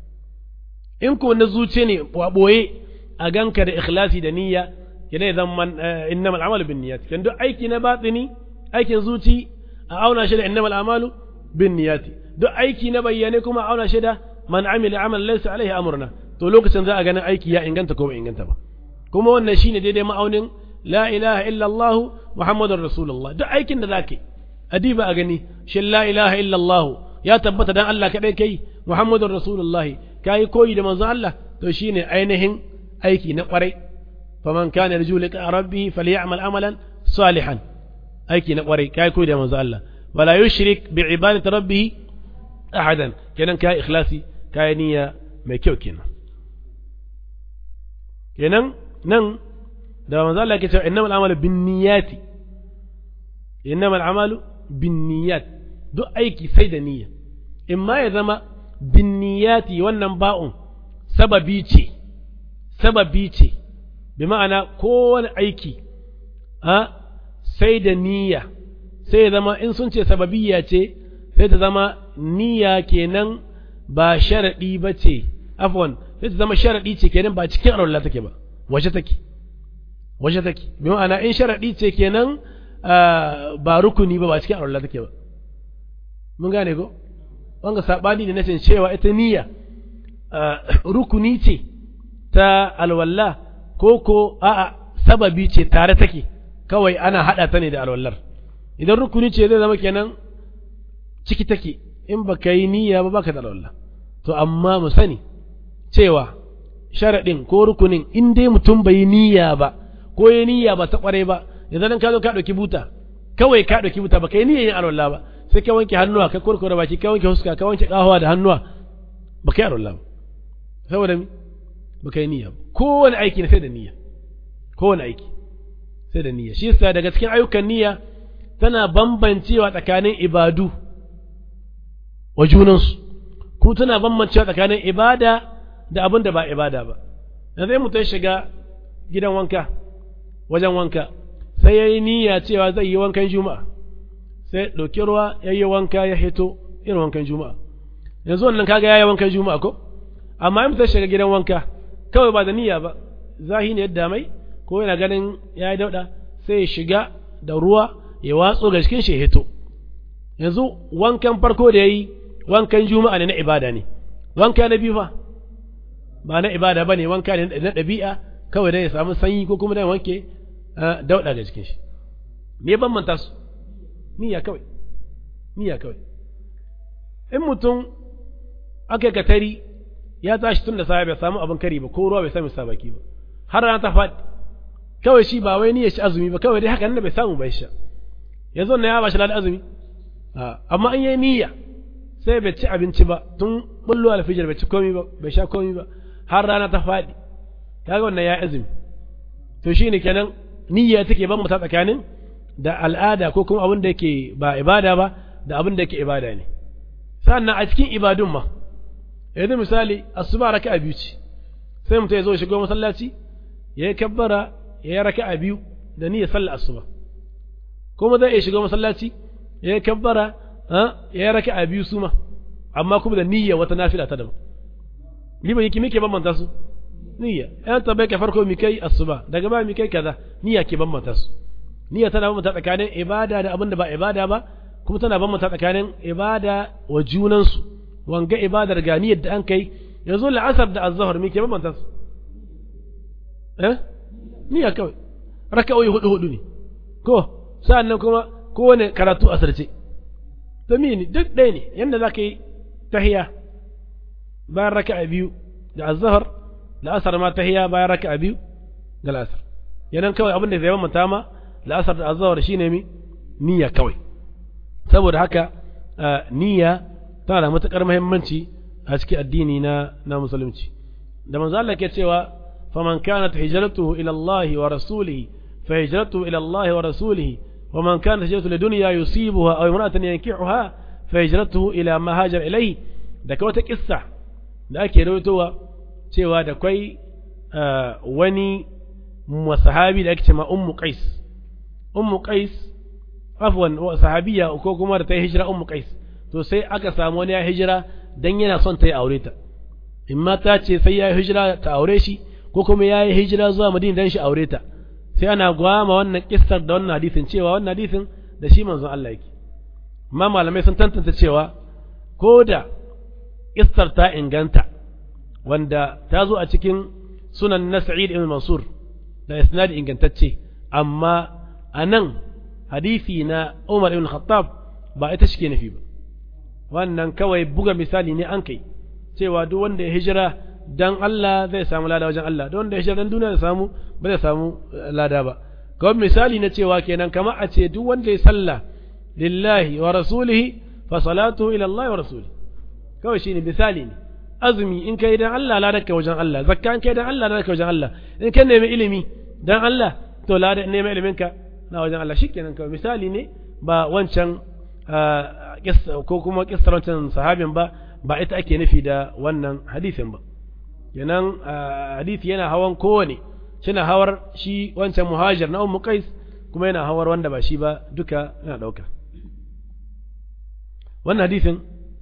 in ko na zuce ne boye a ganka da ikhlasi da niyya yana zan man innamal amalu bin niyyat kan duk aiki na batini aikin zuci a auna shi da innamal amalu bin niyyati duk aiki na bayyane kuma a auna shi da man amila amalan laysa alaihi amruna to lokacin za a ganin aiki ya inganta ko bai inganta ba kuma wannan shine daidai ma'aunin la ilaha illa Allah muhammadur rasulullah duk aikin da zaka yi adiba a gani shin la ilaha illa Allah ya tabbata dan Allah kadai kai muhammadur rasulullah kai koyi da manzo Allah to shine ainihin aiki na kwarai faman kana yarju liqa rabbih falyamal amalan salihan aiki na kwarai kai koyi da manzo Allah wala yushrik bi ibadati rabbih ahadan kenan kai ikhlasi kai niyya mai kyau kenan kenan nan da manzo Allah yake cewa innamal amalu binniyati innamal amalu binniyat duk aiki sai da niyya in ma ya zama binniyati wannan ba'un sababi ce sababi ce bi ma'ana kowane aiki a sai da niyya sai ya zama in sun ce sababiyya ce sai ta zama niyya kenan ba sharaɗi ba ce afwan sai ta zama sharaɗi ce kenan ba cikin arwallah take ba waje take waje take bi ma'ana in sharaɗi ce kenan ba rukuni ba ba cikin arwallah take ba mun gane ko wanga sabani ne na cewa ita niyya rukuni ce ta alwalla ko ko a'a sababi ce tare take kawai ana hada ta ne da alwallar idan rukuni ce zai zama kenan ciki take in baka yi niyya ba baka da alwalla to amma mu sani cewa sharaɗin ko rukunin in dai mutum bai yi niyya ba ko yi niyya ba ta kware ba idan ka zo ka ɗauki buta kawai ka ɗauki buta ba ka yi niyya yin alwalla ba sai ka wanke hannuwa ka kurkure baki ka wanke huska ka wanke kahuwa da hannuwa ba ka yi alwalla ba saboda mi ba ka yi niyya ba kowane aiki na sai da niyya kowane aiki sai da niyya shi yasa daga cikin ayyukan niyya tana bambancewa tsakanin ibadu wa junansu kuma tana bambancewa tsakanin ibada da abin da ba ibada ba da zai mutum shiga gidan wanka wajen wanka sai ya yi niyya cewa zai yi wankan juma'a sai ɗauki ruwa ya yi wanka ya hito irin wankan juma'a yanzu wannan kaga ya yi wankan juma'a ko amma in mutum shiga gidan wanka kawai ba da niyya ba zahi ne yadda mai ko yana ganin ya yi dauɗa sai ya shiga da ruwa ya watso ga cikin shi hito yanzu wankan farko da ya yi wankan juma'a ne na ibada ne wanka na biyu fa ba na ibada ba ne wanka ne na ɗabi'a kawai dai ya samu sanyi ko kuma dai wanke dauɗa ga cikin shi me bambanta su niyya kawai niyya kawai in mutum aka katari ya tashi tun da safe bai samu abin kari ba ko ruwa bai sami sa baki ba har rana ta faɗi kawai shi ba wai niyyar shi azumi ba kawai dai haka nan bai samu bai sha yanzu na ya ba shi ladan azumi amma an yi niyya sai bai ci abinci ba tun bullo alfijir bai ci komai ba bai sha komai ba har rana ta faɗi kaga wannan ya azumi to shine kenan niyya take ban mata tsakanin da al'ada ko kuma abin da yake ba ibada ba da abin da yake ibada ne sannan a cikin ibadun ma yanzu misali asuba raka'a biyu ce sai mutum ya zo shigo masallaci ya yi kabbara ya yi raka'a biyu da niyyar sallar asuba kuma zai iya shigo masallaci ya yi kabbara ya yi raka'a biyu su ma amma kuma da niyyar wata nafila ta daban liban yake muke bambanta su niyya yan tabbai ka farko mi kai asuba daga ba mi kai kaza niyya ke bambanta su niyya tana bambanta tsakanin ibada da abin da ba ibada ba kuma tana bambanta tsakanin ibada wa junansu wanga ibadar ga niyyar da an kai yanzu la'asar da azhar mi ke bambanta su eh niyya kawai raka'o'i hudu hudu ne ko sa'annan kuma kowane karatu asirce to mini duk ɗaya ne yanda za ka yi tahiya bayan raka'a biyu da azhar la'asar ma tahiya bayan raka'a biyu da la'asar yanan kawai abin da zai bambanta ma la'asar da azhar shine mi niyya kawai saboda haka niyya tana da matukar muhimmanci a cikin addini na na musulunci da manzo Allah ke cewa faman kanat hijratuhu ila Allah wa rasulihi fa hijratuhu ila Allah wa rasulihi wa man kanat hijratuhu lidunya yusibuha aw imra'atan yankihuha fa hijratuhu ila ma hajar ilayhi da ka wata kissa da ake rawaitowa cewa da kwai wani sahabi da ake cewa ummu qais ummu qais afwan sahabiya ko kuma da ta yi hijira ummu qais to sai aka samu wani ya hijira dan yana son ta yi aure ta in ma ta ce sai ya yi hijira ta aure shi ko kuma ya yi hijira zuwa madina dan shi aure ta sai ana gwama wannan kissar da wannan hadisin cewa wannan hadisin da shi manzon Allah yake amma malamai sun tantance cewa ko da kissar ta inganta wanda ta zo a cikin sunan na Sa'id ibn Mansur da isnadi ingantacce amma anan hadisi na Umar ibn Khattab ba ita shi ke nufi ba wannan kawai buga misali ne an kai cewa duk wanda ya hijira dan Allah zai samu lada wajen Allah don wanda ya hijira dan duniya zai samu ba zai samu lada ba kawai misali na cewa kenan kamar a ce duk wanda ya salla lillahi wa rasulihi fa salatu ila Allah wa rasulihi kawai shine misali ne azumi in kai dan Allah lada ka wajen Allah zakka in kai dan Allah lada ka wajen Allah in kai nemi ilimi dan Allah to lada nemi ilimin ka na wajen Allah shikenan kawai misali ne ba wancan ko kuma kissar wancan sahabin ba ba ita ake nufi da wannan hadisin ba kenan hadisi yana hawan kowane shina hawar shi wancan muhajir na ummu qais kuma yana hawar wanda ba shi ba duka yana dauka wannan hadisin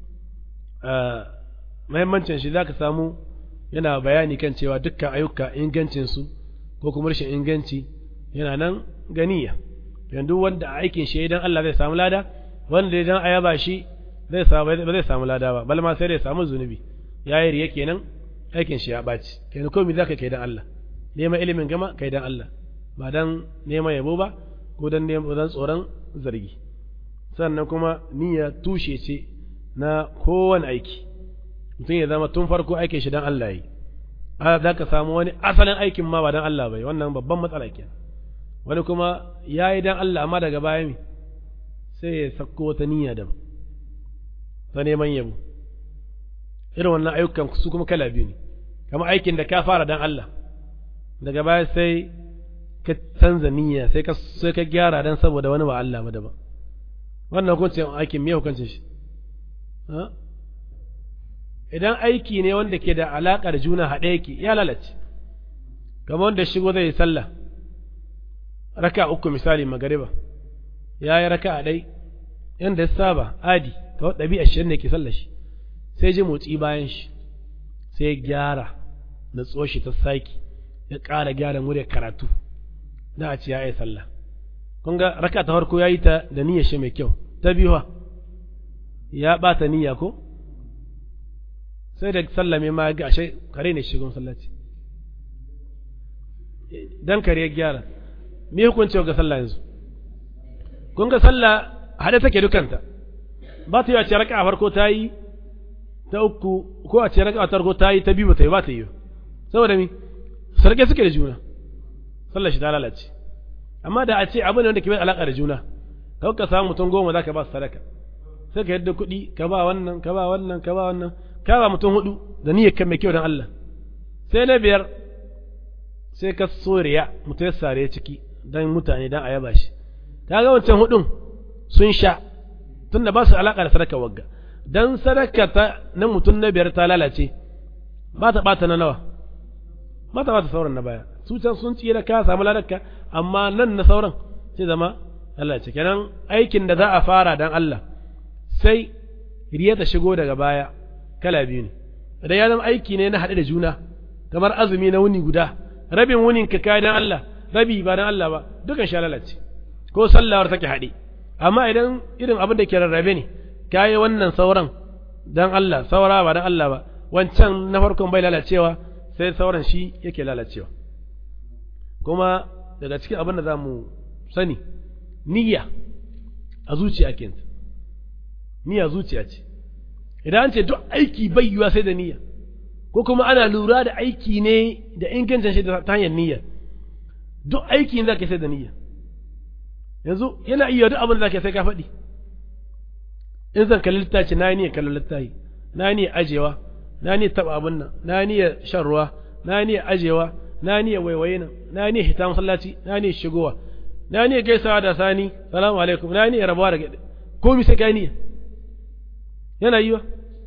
muhimmancin shi zaka samu yana bayani kan cewa dukkan ayyuka ingancin su ko kuma rashin inganci yana nan ganiya yanzu wanda aikin shi idan Allah zai samu lada wanda idan a yaba shi zai samu ba zai samu lada ba bal ma sai dai samu zunubi yayi riya kenan aikin shi ya baci kenan komai zaka kai dan Allah neman ilimin gama kai dan Allah ba dan neman yabo ba ko dan neman dan tsoron zargi sannan kuma niyya tushe ce na kowane aiki mutum ya zama tun farko aikin shi dan Allah yi za ka samu wani asalin aikin ma ba dan Allah bai wannan babban matsala kenan wani kuma ya yi dan Allah amma daga baya mi sai ya sako wata niyya da ta neman yabo irin wannan ayyukan su kuma kala biyu ne kama aikin da ka fara dan Allah daga baya sai ka canza niyya sai ka sai ka gyara dan saboda wani ba Allah ba daban wannan hukuncin aikin me hukuncin shi idan aiki ne wanda ke da alaƙa da juna haɗe yake ya lalace kamar wanda shigo zai yi sallah raka uku misali magariba ya yi raka a ɗai yadda ya saba adi kawai ɗabi'a shi ne ke sallah shi sai ji motsi bayan shi sai ya gyara na tsoshi ta saki ya ƙara gyara murya karatu da a ce ya yi sallah kun ga raka ta farko ya yi ta da niyyar shi mai kyau ta biyu ya ɓata niyya ko sai da sallame ma ga ashe kare ne shigon sallaci dan kare ya gyara me hukunci ga sallah yanzu kun ga sallah hade take dukanta ba ta yi a ce raka'a farko ta yi ta uku ko a ce raka'a ta farko ta yi ta biyu ba ta yi ba ta yi saboda mi sarke suke da juna sallar shi ta lalace amma da a ce abin da wanda ke bai alaka da juna kawai ka samu mutum goma za ka ba su sadaka sai ka yadda kuɗi ka ba wannan ka ba wannan ka ba wannan ka ba mutum hudu da niyyar kan mai kyau don Allah sai na biyar sai ka so riya mutum ya sare ciki don mutane don a yaba shi ka ga wancan hudun sun sha tunda ba su alaka da sadaka wagga dan sadaka ta na mutum na biyar ta lalace ba ta bata na nawa ba ta bata sauran na baya su can sun tsira ka samu ladarka amma nan na sauran sai zama Allah ce kenan aikin da za a fara dan Allah sai riya ta shigo daga baya kala biyu ne idan ya zama aiki ne na haɗe da juna kamar azumi na wuni guda rabin wunin ka kai dan Allah rabi ba dan Allah ba dukan sha lalace ko sallawar take haɗe amma idan irin abin da ke rarrabe ne kayi wannan sauran dan Allah saura ba dan Allah ba wancan na farkon bai lalacewa sai sauran shi yake lalacewa kuma daga cikin abin da za mu sani niyya a zuciya ke niyya zuciya ce idan an ce duk aiki bai yiwa sai da niyya ko kuma ana lura da aiki ne da ingancin shi ta hanyar niyya duk aiki za ka sai da niyya yanzu yana iya duk abin da za ka sai ka faɗi in zan kalli littafi na niyyar kallon littafi na niyyar ajewa na niyyar taɓa abin nan na niyyar shan ruwa na niyyar ajewa na niyyar waiwaye nan na niyyar hita masallaci na niyyar shigowa na niyyar gaisawa da sani salamu alaikum na niyyar rabuwa da gaɗe komi sai kai niyya yana yiwa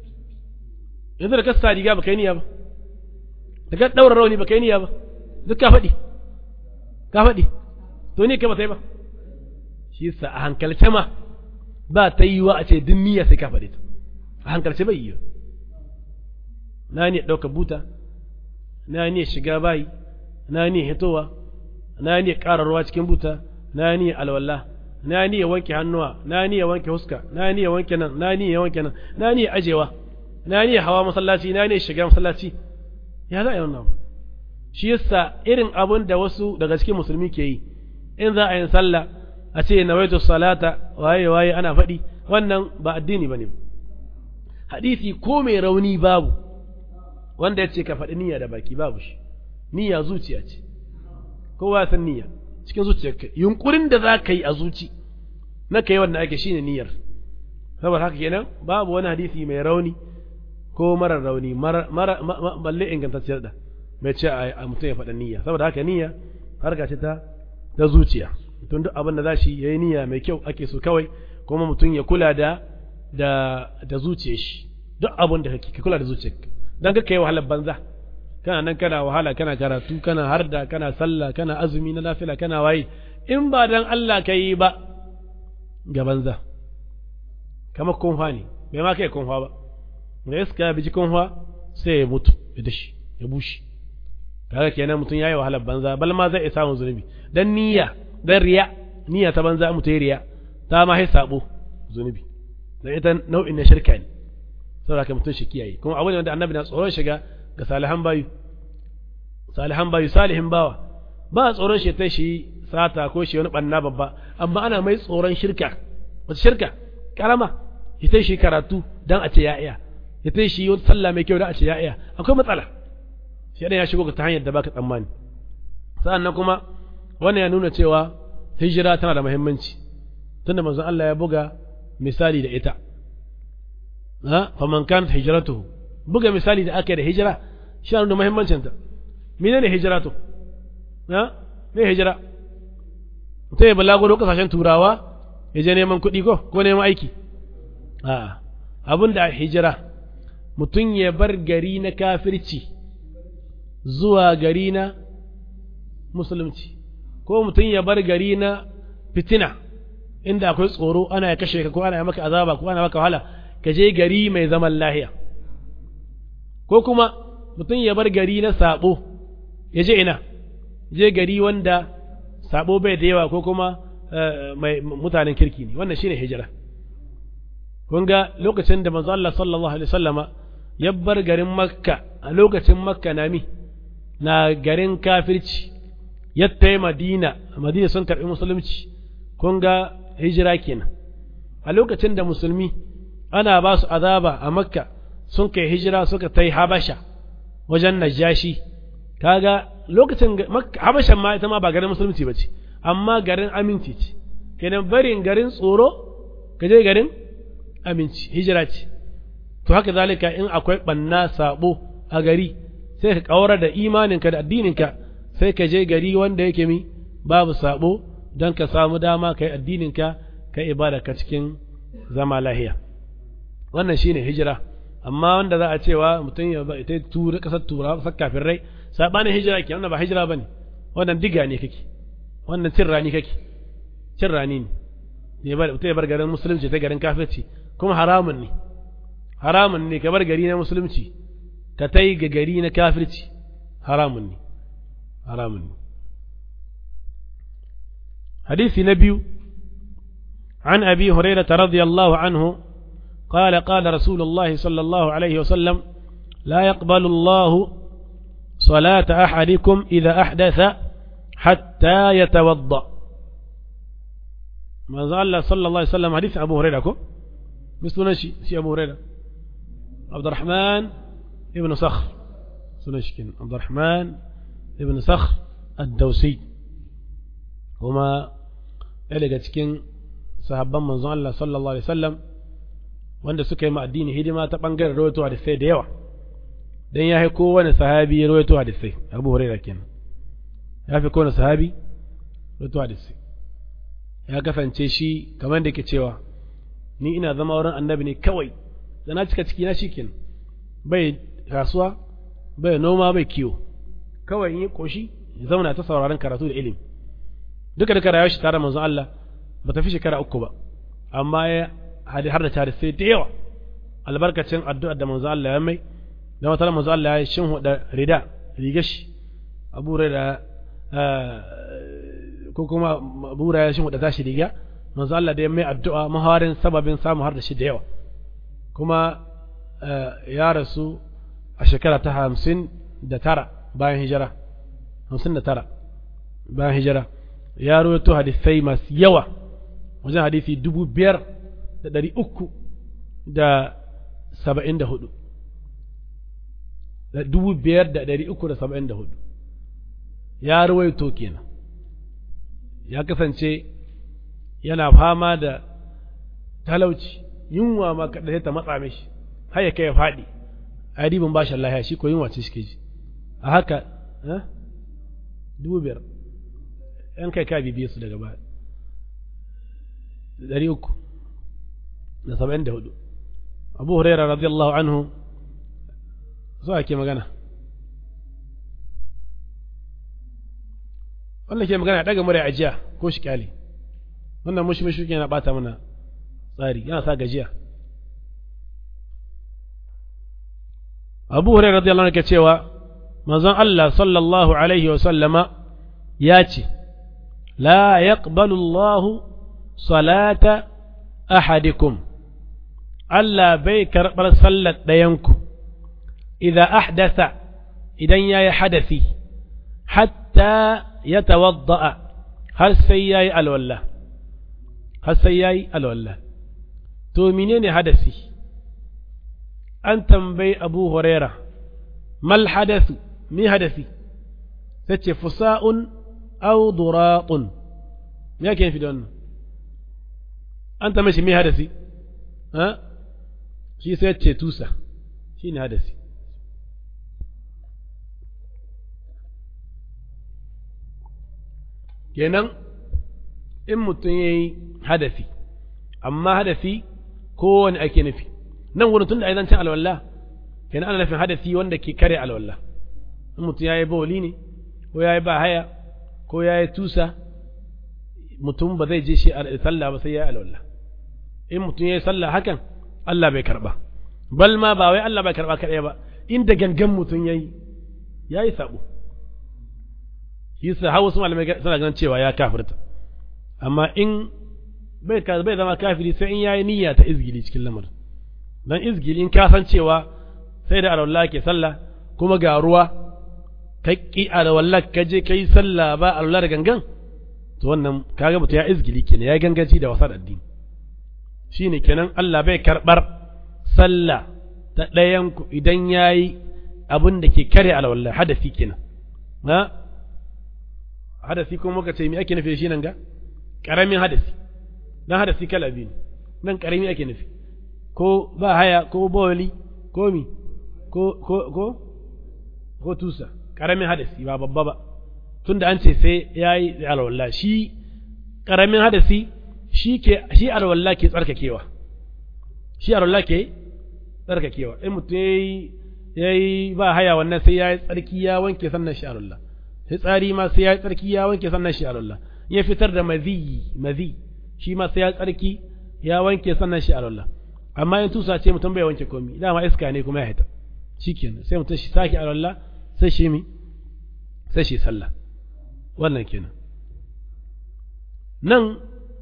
yanzu da kasa riga ba kai niyya ba da ka ɗaura rauni ba kai niyya ba duk ka faɗi ka faɗi to ni kai ba sai ba shi sa a hankalce ma ba ta yi wa a ce duk niyya sai ka faɗi ta a hankalce bai yi na ne ɗauka buta na ne shiga bayi na ne hitowa na ne ƙara ruwa cikin buta na ne alwala na ne wanke hannuwa na ne wanke huska na ne wanke nan na ne wanke nan na ne ajewa na ne hawa masallaci na ne shiga masallaci ya za a yi wannan shi yasa irin abin da wasu daga cikin musulmi ke yi in za a yi sallah a ce nawaitu salata waye waye ana faɗi wannan ba addini bane hadisi ko mai rauni babu wanda ya ce ka faɗi niyya da baki babu shi niyya zuciya ce kowa san niyya cikin zuciyarka yunkurin da za ka yi a zuci na kai wannan ake shine niyyar saboda haka kenan babu wani hadisi mai rauni ko marar rauni mara balle ingantacciyar da mai ce a mutum ya faɗa niyya saboda haka niyya harka ce ta ta zuciya tun duk abin da za shi ya yi niyya mai kyau ake so kawai kuma mutum ya kula da da da zuciyar shi duk abin da kake ka kula da zuciyarka dan ka kai wahalar banza kana nan kana wahala kana karatu kana harda kana sallah kana azumi na nafila kana waye in ba dan Allah ka yi ba ga banza kamar kunfa ne bai ma kai kunfa ba da iska ya biji kunfa sai ya mutu ya dashi ya bushe kaga kenan mutum yayi wahalar banza bal ma zai samu zunubi dan niyya dan riya niyya ta banza mutum riya ta ma hai sabo zunubi dan ita nau'in na shirka ne saboda ka mutum shi kiyaye kuma abu ne wanda annabi na tsoron shiga ga salihan bayu salihan bayu salihin bawa ba tsoron shi ta shi sata ko shi wani banna babba amma ana mai tsoron shirka wata shirka karama ya ta shi karatu dan a ce ya iya ya ta shi wata sallah mai kyau dan a ce ya iya akwai matsala shi ya shigo ta hanyar da baka tsammani sa'annan kuma wannan ya nuna cewa hijira tana da muhimmanci tunda manzon Allah ya buga misali da ita ha faman kanat hijratuhu buga misali da aka yi da hijira shi da muhimmancin ta menene hijira to ha me hijira mutum ya balaguro kasashen turawa ya je neman kuɗi ko ko neman aiki a'a abin da hijira mutum ya bar gari na kafirci zuwa gari na musulunci ko mutum ya bar gari na fitina inda akwai tsoro ana ya kashe ka ko ana ya maka azaba ko ana maka wahala ka je gari mai zaman lahiya ko kuma mutum ya bar gari na sabo ya je ina je gari wanda sabo bai da yawa ko kuma mai mutanen kirki ne wannan shine hijira kun ga lokacin da manzo Allah sallallahu alaihi wasallama ya bar garin makka a lokacin makka na mi na garin kafirci ya tai madina madina sun karbi musulunci kun ga hijira kenan a lokacin da musulmi ana ba su azaba a makka sun kai hijira suka ta yi habasha wajen najashi kaga lokacin habashan ma ita ma ba garin musulunci ba ce amma garin aminci ce kenan barin garin tsoro ka je garin aminci hijira ce to haka zalika in akwai banna sabo a gari sai ka kawar da imaninka da addininka sai ka je gari wanda yake mi babu sabo don ka samu dama ka yi addininka ka ibada ka cikin zama lahiya wannan shine hijira amma wanda za a cewa mutum ya ba ita tura kasar tura kasar kafin rai sabanin hijira ke wannan ba hijira bane wannan diga ne kake wannan cin rani kake cin rani ne ne bar mutum ya bar garin musulunci ta garin kafirci kuma haramun ne haramun ne ka bar gari na musulunci ka ta yi ga gari na kafirci haramun ne haramun ne hadisi na biyu عن أبي هريرة رضي الله عنه قال قال رسول الله صلى الله عليه وسلم لا يقبل الله صلاة أحدكم إذا أحدث حتى يتوضأ ما زال صلى الله عليه وسلم حديث أبو هريرة مثل نشي شي أبو هريرة عبد الرحمن ابن صخر سنشكن عبد الرحمن ابن صخر الدوسي هما إلى cikin sahabban manzon Allah sallallahu alaihi wasallam wanda suka yi ma addini hidima ta bangaren rawaito hadisai da yawa dan ya fi kowane sahabi rawaito hadisai Abu Hurairah kenan ya fi kowane sahabi rawaito hadisai ya kasance shi kamar da ke cewa ni ina zama wurin annabi ne kawai da na cika ciki na shikenan bai kasuwa bai noma bai kiwo kawai in yi koshi ya zauna ta sauraron karatu da ilimi duka duka rayuwar shi tare manzon Allah ba ta fi shekara uku ba amma ya har da tare sai da yawa albarkacin addu'ar da manzo Allah ya mai da wata manzo Allah ya shin huda rida riga shi abu da ko kuma abu ya shin huda tashi riga manzo Allah da ya mai addu'a mahawarin sababin samu har da shi da yawa kuma ya rasu a shekara ta hamsin da tara bayan hijira hamsin da tara bayan hijira ya rawaito hadisai masu yawa wajen hadisi dubu biyar da ɗari uku da saba'in da hudu da dubu biyar da ɗari uku da saba'in da hudu ya ruwaito kenan ya kasance yana fama da talauci yunwa ma kaɗa ta matsa mishi har ya kai ya faɗi a ribin bashin lahiya shi ko yunwa ce shi ke ji a haka dubu biyar ‘yan kai ka bibiye su daga baya ɗari uku da saba'in da hudu abu huraira radiyallahu anhu so ake magana wannan ke magana daga murya ajiya ko shi kyale wannan mushi mushi yana bata mana tsari yana sa gajiya abu huraira radiyallahu anhu ke cewa manzon Allah sallallahu alaihi wa sallama ya ce la yaqbalu Allah salata ahadikum Allah bai karɓar sallar ɗayanku idan ahdasa idan ya yi hadasi hatta ya tawadda'a har sai ya yi alwallah har sai ya yi alwallah to menene hadasi an tambayi abu huraira mal hadasu mi hadasi sai ce fusa'un au duratun me yake nufi da wannan an tambaye shi mi hadasi ha shi sai ce tusa shi ne hadasi kenan in mutum ya yi hadasi amma hadasi kowane ake nufi nan wurin tun da a zancen alwallah kenan ana nufin hadasi wanda ke kare alwallah in mutum ya yi bawali ne ko ya yi ba haya ko ya yi tusa mutum ba zai je shi a sallah ba sai ya yi alwallah in mutum ya yi sallah hakan Allah bai karba bal ma ba wai Allah bai karba kaɗai ba inda gangan mutum ya yi ya yi sabo shi sa hawa su malamai suna ganin cewa ya kafirta amma in bai bai zama kafiri sai in yayi niyya ta izgili cikin lamarin dan izgili in ka san cewa sai da alwala ke sallah kuma ga ruwa ka ki alwala ka je kai sallah ba alwala da gangan to wannan kaga mutum ya izgili kenan ya ganganci da wasa addini shine kenan Allah bai karbar sallah ta ta ɗayan ku idan yayi abin da ke kare alwala hadasi kenan ha hadasi kuma muka ce me ake nufi shi nan ga karamin hadasi dan hadasi kala biyu nan karami ake nufi ko ba haya ko bawali ko mi ko ko ko ko tusa karamin hadasi ba babba ba tunda an ce sai yayi alwala shi karamin hadasi shi ke shi alwala ke tsarkakewa shi alwala ke tsarkakewa in mutum yayi yayi ba haya wannan sai yayi tsarki ya wanke sannan shi alwala tsari ma sai yayi tsarki ya wanke sannan shi alwala ya fitar da mazi mazi shi ma sai ya tsarki ya wanke sannan shi alwala amma in tusa ce mutum bai wanke komi dama iska ne kuma ya hita shikenan sai mutum shi sake alwala sai shi mi sai shi sallah wannan kenan nan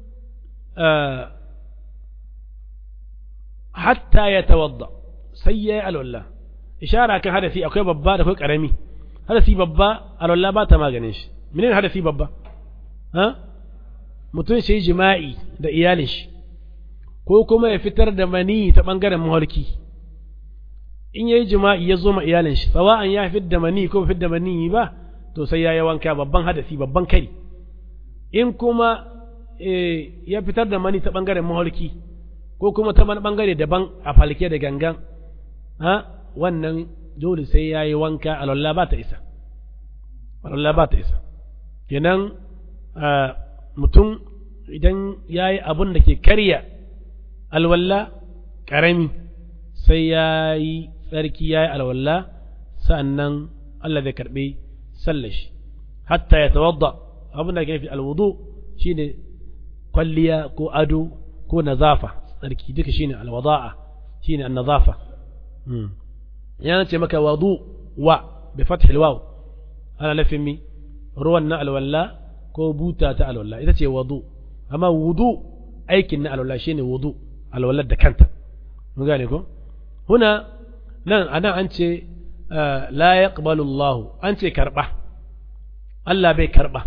hatta ya tawadda sai ya yi alwala ishara kan hadasi akwai babba da akwai karami hadasi babba alwala ba ta maganin shi menene hadasi babba ha mutum shi jima'i da iyalin shi ko kuma ya fitar da mani ta bangaren maharki in yayi jima'i ya zo ma iyalin shi sawa'an ya fitar da mani ko fitar da mani ba to sai ya yi wanka babban hadasi babban kari in kuma ya fitar da mani ta bangaren maharki ko kuma ta wani bangare daban a falke da gangan ha wannan dole sai ya yi wanka alwallah ba ta isa alwallah ba ta isa kenan mutum idan ya yi abun da ke karya alwallah ƙarami sai ya yi tsarki ya yi alwallah sa'annan Allah zai karɓi sallashi hatta ya tawadda abin da ke nufi alwudu shine kwalliya ko ado ko nazafa tsarki duka shine alwada'a shine annazafa yana ce maka wadu wa bi fathil waw ana nufin mi ruwan na alwalla ko buta ta alwalla ita ce wadu amma wudu aikin na alwalla shine wudu alwallar da kanta mun gane ko huna nan anan an ce la yaqbalu Allah an ce karba Allah bai karba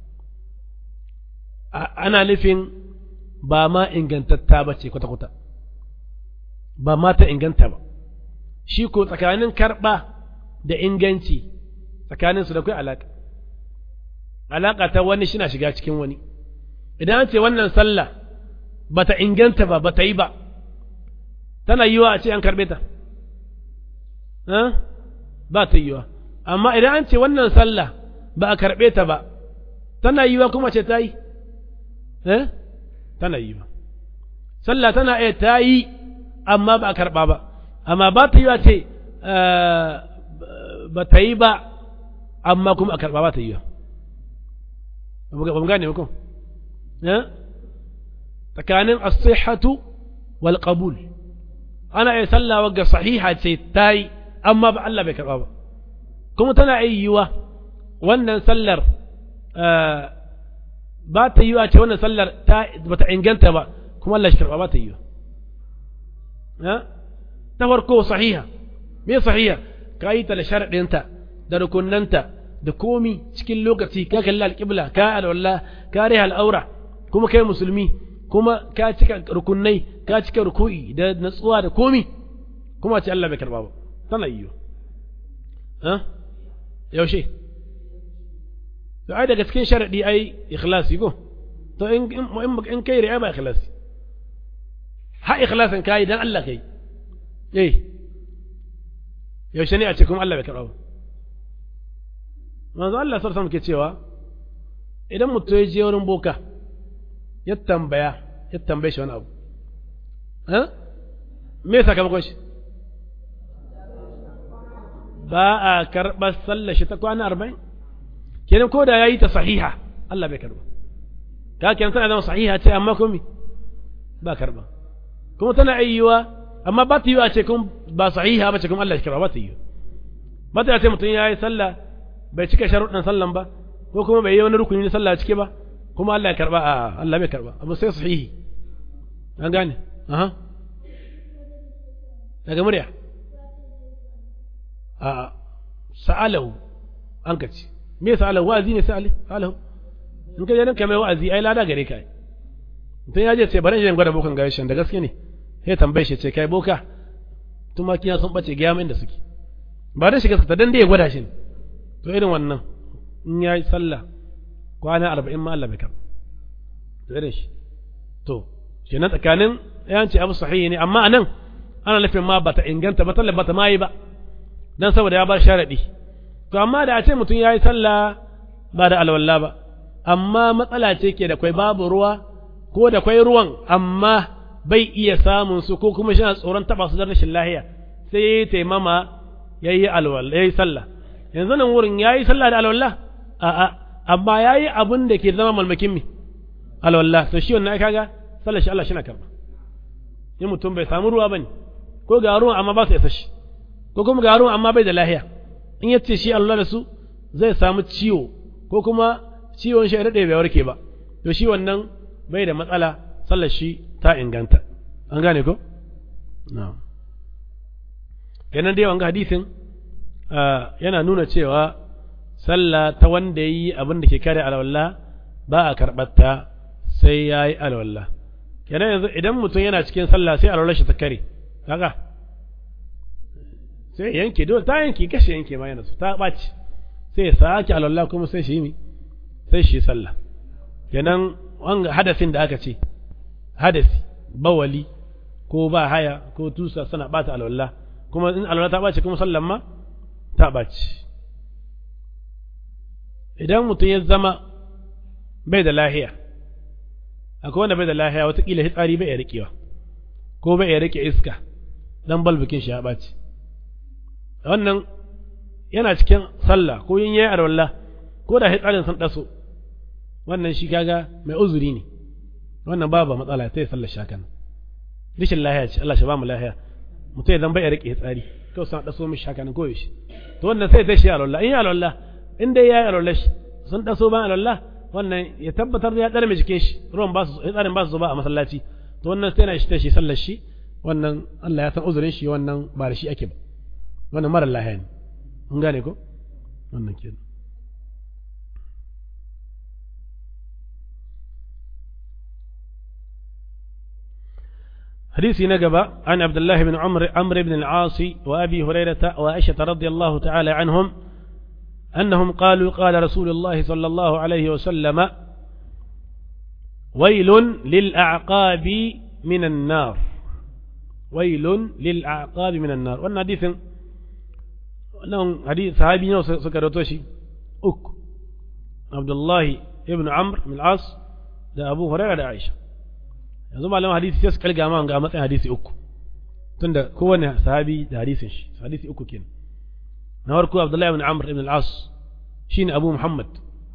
ana nufin ba ma ingantatta ba ce kwata-kwata ba ma ta inganta ba shi ko tsakanin karɓa da inganci tsakaninsu da kai alaƙa alaƙa ta wani shi na shiga cikin wani idan an ce wannan sallah ba ta inganta ba ba ta yi ba tana yiwa a ce an karɓe ta ba ta yiwa amma idan an ce wannan sallah ba a karɓe ta ba tana yiwa kuma ce ta yi tana yi ba sallah tana iya ta yi amma ba a karɓa ba amma ba ta yi wa ce ba ta yi ba amma kuma a karɓa ba ta yi ba ba mu gane ko tsakanin as-sihhatu wal qabul ana iya sallah wagga sahiha ce ta yi amma ba Allah bai karɓa ba kuma tana iya yiwa wannan sallar ba ta yi a ce wannan sallar ba ta inganta ba kuma Allah shi karɓa ba ta yi ta farko sahiha me sahiha ka yi ta da sharaɗinta da rukunanta da komi cikin lokaci ka kalli alƙibla ka alwala ka riha al'aura kuma kai musulmi kuma ka cika rukunai ka cika ruku'i da natsuwa da komi kuma ce Allah bai karɓa ba tana yi yaushe to ai daga cikin sharadi ai ikhlasi ko to in in kai riya ba ikhlasi ha ikhlasin kai dan Allah kai eh yaushe ne a cikin Allah bai karɓa ba manzo Allah sallallahu alaihi ke cewa idan mutum ya je wurin boka ya tambaya ya tambaye shi wani abu eh me sakamakon shi ba a karɓar sallar shi ta kwana arba'in kenan ko da ya yi ta sahiha Allah bai karba ka kenan tana zama sahiha ce amma kuma ba karba kuma tana ayyuwa amma ba ta yiwa ce kun ba sahiha ba ce kuma Allah ya karba ba ta yiwa ba ta ce mutum ya yi sallah bai cika sharuɗin sallan ba ko kuma bai yi wani rukuni na sallah cike ba kuma Allah ya karba a Allah bai karba abu sai sahihi an gane aha daga murya a sa'alahu an ka ce me yasa Allah wa'azi ne sai Allah in ka je nan kai wa'azi ai lada gare ka mutum ya je ce bari in gwada bokan gaishen da gaske ne sai tambaye shi ce kai boka tumaki sun bace ga yamin da suke ba da shiga ta dan da ya gwada shi to irin wannan in ya yi sallah kwana arba'in ma Allah bai karɓa to irin shi to kenan tsakanin yanci abu sahihi ne amma anan ana nufin ma bata inganta ba sallah bata ma yi ba dan saboda ya bar sharadi to amma da a ce mutum ya yi sallah ba da alwala ba amma matsala ce ke da kwai babu ruwa ko da kwai ruwan amma bai iya samun su ko kuma shi tsoron taba su da rashin lahiya sai ya yi taimama ya yi alwala ya yi sallah yanzu nan wurin ya yi sallah da alwala a'a amma ya yi abin da ke zama malmakin mi alwala to shi wannan kaga sallar shi Allah shi na karba in mutum bai samu ruwa bane ko ga ruwan amma ba su isa shi ko kuma ga ruwan amma bai da lahiya in ya ce shi Allah da su zai samu ciwo ko kuma ciwon shi ya daɗe bai warke ba to shi wannan bai da matsala sallar shi ta inganta an gane ko na'am kenan dai wanga hadisin yana nuna cewa sallah ta wanda yi abin da ke kare alwala ba a karɓarta sai ya yi alwala kenan yanzu idan mutum yana cikin sallah sai alwala shi ta kare kaga sai yanke dole ta yanke kashe yanke ma yana su ta ɓaci sai ya sake alwala kuma sai shi mi sai shi sallah kenan wanga hadasin da aka ce hadasi bawali ko ba haya ko tusa suna bata alwala kuma in alwala ta ɓaci kuma sallan ma ta ɓaci idan mutum ya zama bai da lahiya akwai wanda bai da lahiya watakila hitsari bai ya riƙewa ko bai ya riƙe iska dan balbikin shi ya ɓaci wannan yana cikin sallah ko yin yayi alwala ko da hitsarin sun ɗaso wannan shi kaga mai uzuri ne wannan babu matsala sai sallar shakan rishin lahiya ce Allah shi ba mu lahiya mutum idan bai ya riƙe hitsari kawai sun ɗaso mishi haka ko yaushe to wannan sai sai shi alwala in yi alwala in dai ya yi alwala shi sun ɗaso ban alwala wannan ya tabbatar da ya ɗare mai jikin shi ruwan ba su tsarin ba su zuba a masallaci to wannan sai na shi ta shi sallar shi wannan Allah ya san uzurin shi wannan ba da shi ake ba wannan mara lahiya ne mun gane ko wannan kenan حديث نقبة عن عبد الله بن عمر عمرو بن العاص وأبي هريرة وعائشة رضي الله تعالى عنهم أنهم قالوا قال رسول الله صلى الله عليه وسلم ويل للأعقاب من النار ويل للأعقاب من النار وأن حديث أنهم حديث صحابي سكرتوشي أك عبد الله ابن عمرو بن العاص ده أبو هريرة ده عائشة yanzu malaman hadisi sai su kalga ma ga matsayin hadisi uku tunda kowane sahabi da hadisin shi hadisi uku kenan na farko Abdullahi ibn Amr ibn al-As shine Abu Muhammad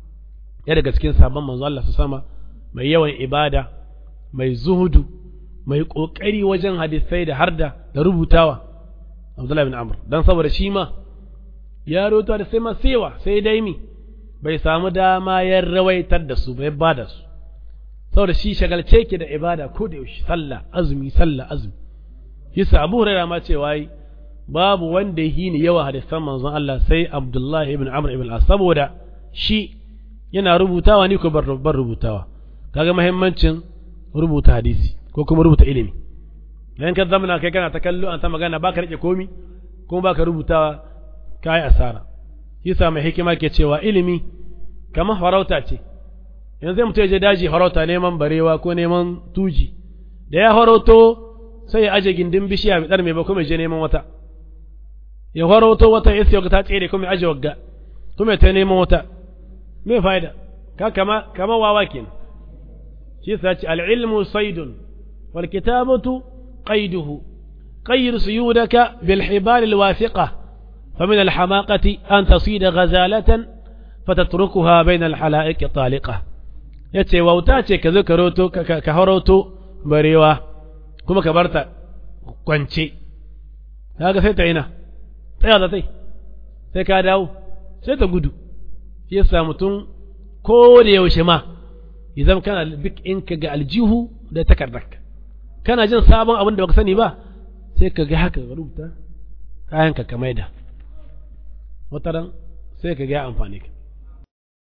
ya daga cikin sahabban manzo Allah su sama mai yawan ibada mai zuhudu mai kokari wajen hadisai da harda da rubutawa Abdullahi ibn Amr dan saboda shi ma ya roto da sai ma sewa sai dai mi bai samu dama ya rawaitar da su bai bada su saboda shi shagalce ke da ibada ko da yaushe sallah azumi sallah azumi yasa Abu Hurairah ma cewa yi babu wanda yi ni yawa hadisan manzon Allah sai Abdullah ibn Amr ibn al saboda shi yana rubutawa ni ko bar rubutawa kaga muhimmancin rubuta hadisi ko kuma rubuta ilimi idan ka zamana kai kana ta kallo an ta magana baka rike komi kuma baka rubutawa kai asara yasa mai hikima ke cewa ilimi kamar farauta ce yanzu zai mutum ya je daji farauta neman barewa ko neman tuji da ya farauto sai ya aje gindin bishiya mai ɗar mai ba kuma ya je neman wata ya farauto wata ya siya ta tsere kuma ya aje wagga kuma ya ta neman wata me fa'ida ka kama kama wawa kenan shi yasa ce al-ilmu saydun wal kitabatu qayduhu qayyir suyudaka bil hibal al wathiqa فمن الحماقة أن تصيد غزالة فتتركها بين الحلائق طالقة ya ce wauta ce ka zo ka roto ka haroto barewa kuma ka barta kwance kaga sai ta ina tsaya da tai sai ka dawo sai ta gudu shi yasa mutum ko da yaushe ma idan kana bik in ka ga aljihu da takardarka kana jin sabon abin da baka sani ba sai ka ga haka rubuta kayan ka ka maida wataran sai ka ga amfani ka